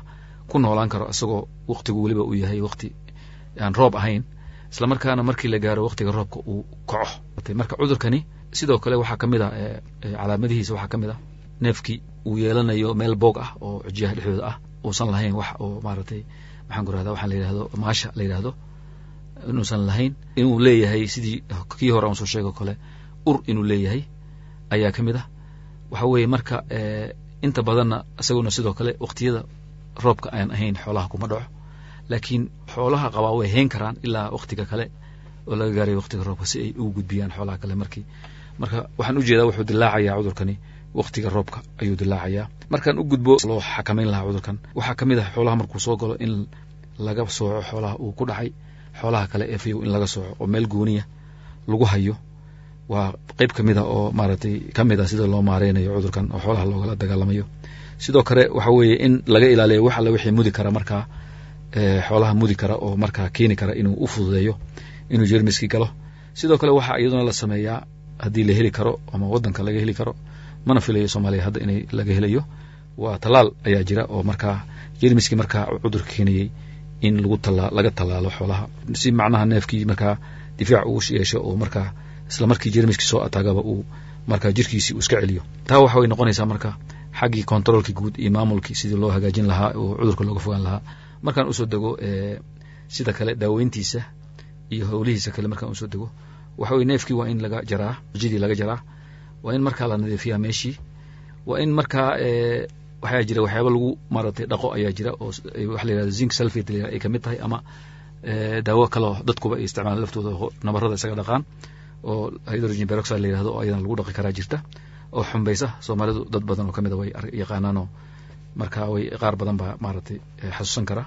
ku noolaan karo isagoo waktigu weliba uu yahay wakti aan roob ahayn isla markaana markii la gaaro waktiga roobka uu kaco marka cudurkani sidoo kale waxaa ka mid a calaamadihiisa waxaa ka mid ah neefkii uu yeelanayo meel boog ah oo cijiyaha dhexdooda ah uusan lahayn wax oo maaragtay maxaan ku rahda waxaa la yidhahdo maasha la yidhahdo inuusan lahayn inuu leeyahay sidii kii hore aan soo sheego kale ur inuu leeyahay ayaa ka mid ah waxa weeye marka inta badanna isaguna sidoo kale waktiyada roobka aan ahayn xoolaha kuma dhaco laakiin xoolaha qabaa way hayn karaan ilaa waktiga kale oo laga gaaray waktiga roobka si ay ugu gudbiyaan xoolaha kale markii marka waxaan ujeedaa wuxuu dilaacayaa cudurkani waktiga roobka ayuu dilaacayaa markaan u gudbo loo xakamayn lahaa cudurkan waxaa ka mid ah xoolaha markuu soo galo in laga sooco xoolaha uu ku dhacay xoolaha kale ee fayow in laga sooco oo meel gooniya lagu hayo waa qeyb ka mid a oo maaragtay ka mid ah sida loo maareynayo cudurkan oo xoolaha loogala dagaalamayo sidoo kale waxa weeye in laga ilaaliyo wax alle wixii mudi kara markaa xoolaha mudi kara oo markaa keeni kara inuu u fududeeyo inuu jermiskii galo sidoo kale waxaa iyaduna la sameeyaa haddii la heli karo ama waddanka laga heli karo mana filayo soomaaliya hadda inay laga helayo waa tallaal ayaa jira oo markaa jermiskii markaa cudurka keenayey in lagu tala laga tallaalo xoolaha si macnaha neefkii markaa difaac uu yeesho oo markaa isla markii jermiskii soo ataagaba uu markaa jirkiisii uu iska celiyo taa waxa way noqonaysaa marka xaggii controolkii guud iyo maamulkii sidii loo hagaajin lahaa oo cudurka looga fogaan lahaa markaan usoo dego sida kale daaweyntiisa iyo howlihiisa kale markaan usoo dego waxa weye neefkii waa in laga jaraa jidii laga jaraa waa in markaa la nadiifiyaa meeshii waa in markaa waxaa jira waxyaaba lagu maaragtay dhaqo ayaa jira oo waxa la yihahdo zinc sulfate la ay kamid tahay ama daawo kaleo dadkuba ay isticmaalaan laftooda nabarada isaga dhaqaan oo hydrogen peroxide la yihahdo oo ayadana lagu dhaqi karaa jirta oo xumbaysa soomaalidu dad badan oo kamid a way yaqaanaan oo marka way qaar badan baa maaragtay xasuusan kara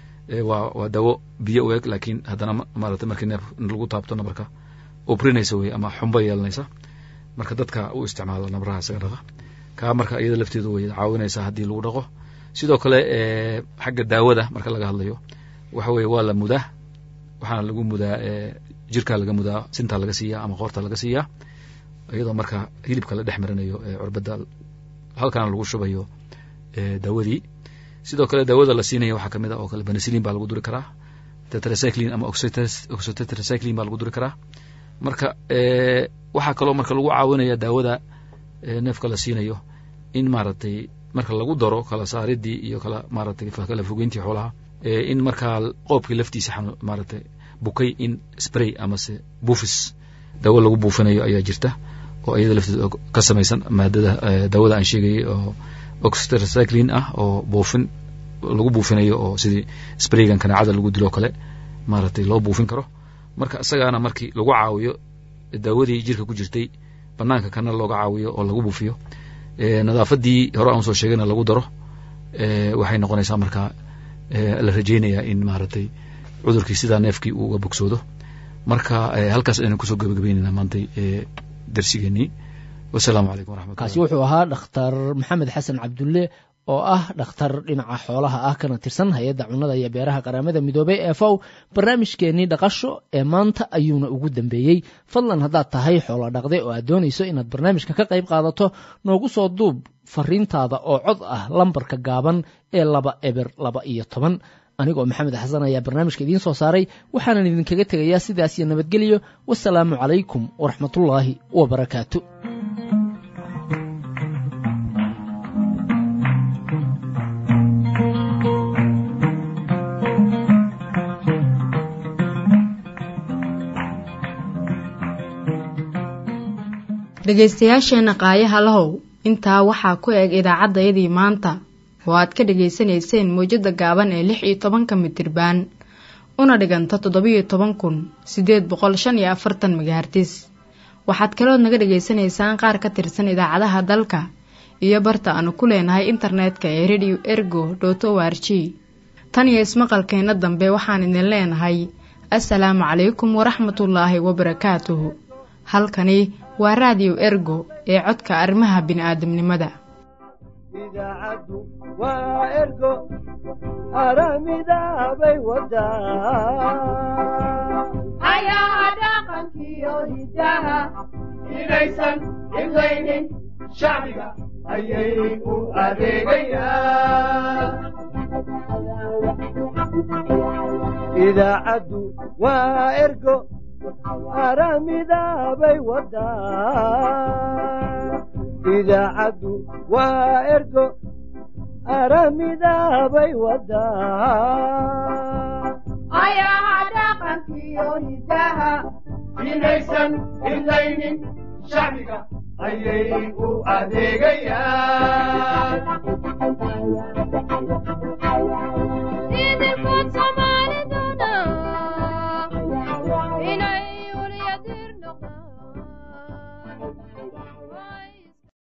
waa waa daawo biyo u eg laakiin haddana maaragtay markii neef lagu taabto nabarka ubrinaysa wey ama xumbo yeelanaysa marka dadka u isticmaala nabaraha isaga dhaqa kaa marka iyada lafteedu way caawinaysaa haddii lagu dhaqo sidoo kale xagga daawada marka laga hadlayo waxa weye waa la mudaa waxaana lagu mudaa jirkaa laga mudaa sintaa laga siiyaa ama qoorta laga siiyaa iyadoo marka hilibka la dhex marinayo curbada halkaana lagu shubayo daawadii sidoo kale daawada la siinaya waxaa kamid a oo kale benicillin baa lagu duri karaa tetracyclin ama oxytetracyclin baa lagu duri karaa marka waxaa kaloo marka lagu caawinaya daawada neefka la siinayo in maaragtay marka lagu daro kala saaridii iyo kala maaragtay kala fogeyntii xoolaha in markaa qoobkii laftiisa maaragtay bukay in spray amase buufis daawo lagu buufinayo ayaa jirta oo iyada lafteeda ka samaysan maadada daawada aan sheegayay oo oxytetracyclin ah oo buufin lagu buufinayo oo sidii spraygan kanaacada lagu dilo kale maaragtay loo buufin karo marka isagaana markii lagu caawiyo daawadii jirka ku jirtay banaanka kana looga caawiyo oo lagu buufiyo nadaafadii hore aan soo sheegayna lagu daro waxay noqonaysaa markaa la rajeynayaa in maaragtay cudurkii sidaa neefkii uu uga bogsoodo marka halkaas aynu kusoo gabagabeynayna maantay darsigeenii wasalaamu calaykum waraxmat kaasi wuxuu ahaa dhakhtar maxamed xasan cabdulle oo ah dhakhtar dhinaca xoolaha ah kana tirsan hay-adda cunnada iyo beeraha qaramada midoobey ee fow barnaamijkeenii dhaqasho ee maanta ayuuna ugu dambeeyey fadlan haddaad tahay xoolo dhaqde oo aad doonayso inaad barnaamijka ka qayb qaadato noogu soo duub fariintaada oo cod ah lambarka gaaban ee laba eber laba iyo toban anigoo maxamed xasan ayaa barnaamijka idiin soo saaray waxaanan idinkaga tegayaa sidaas iyo nabadgelyo wasalaamu calaykum waraxmatullaahi wabarakaatu dhegaystayaasheenna qaayaha lahow intaa waxaa ku eg idaacaddayadii maanta oo aad ka dhegaysanayseen mawjadda gaaban ee lix iyo tobanka mitirbaan una dhiganta toddobiyo toban kun siddeed boqol shan iyo afartan megahartis waxaad kalood naga dhegaysanaysaan qaar ka tirsan idaacadaha dalka iyo barta aanu ku leenahay internetka ee radio ergo dot o r g tan iyo ismaqalkeenna dambe waxaan idin leenahay assalaamu calaykum waraxmatullaahi wabarakaatuhu halkani waa raadiyo ergo ee codka arrimaha bini'aadamnimada idaacaddu waa ergo aramidaabay wadaa ayaa dhaqankiyo hidaha inaysan himlaynin shacbiga ayay u adeegayaan idaacaddu waa ergo aramidaabay wadaa idaacaddu waa ergo aramidaabay wadaa ayaha dhaqankiyo hidaha inaysan hidlaynin shacbiga ayay u adeegayaan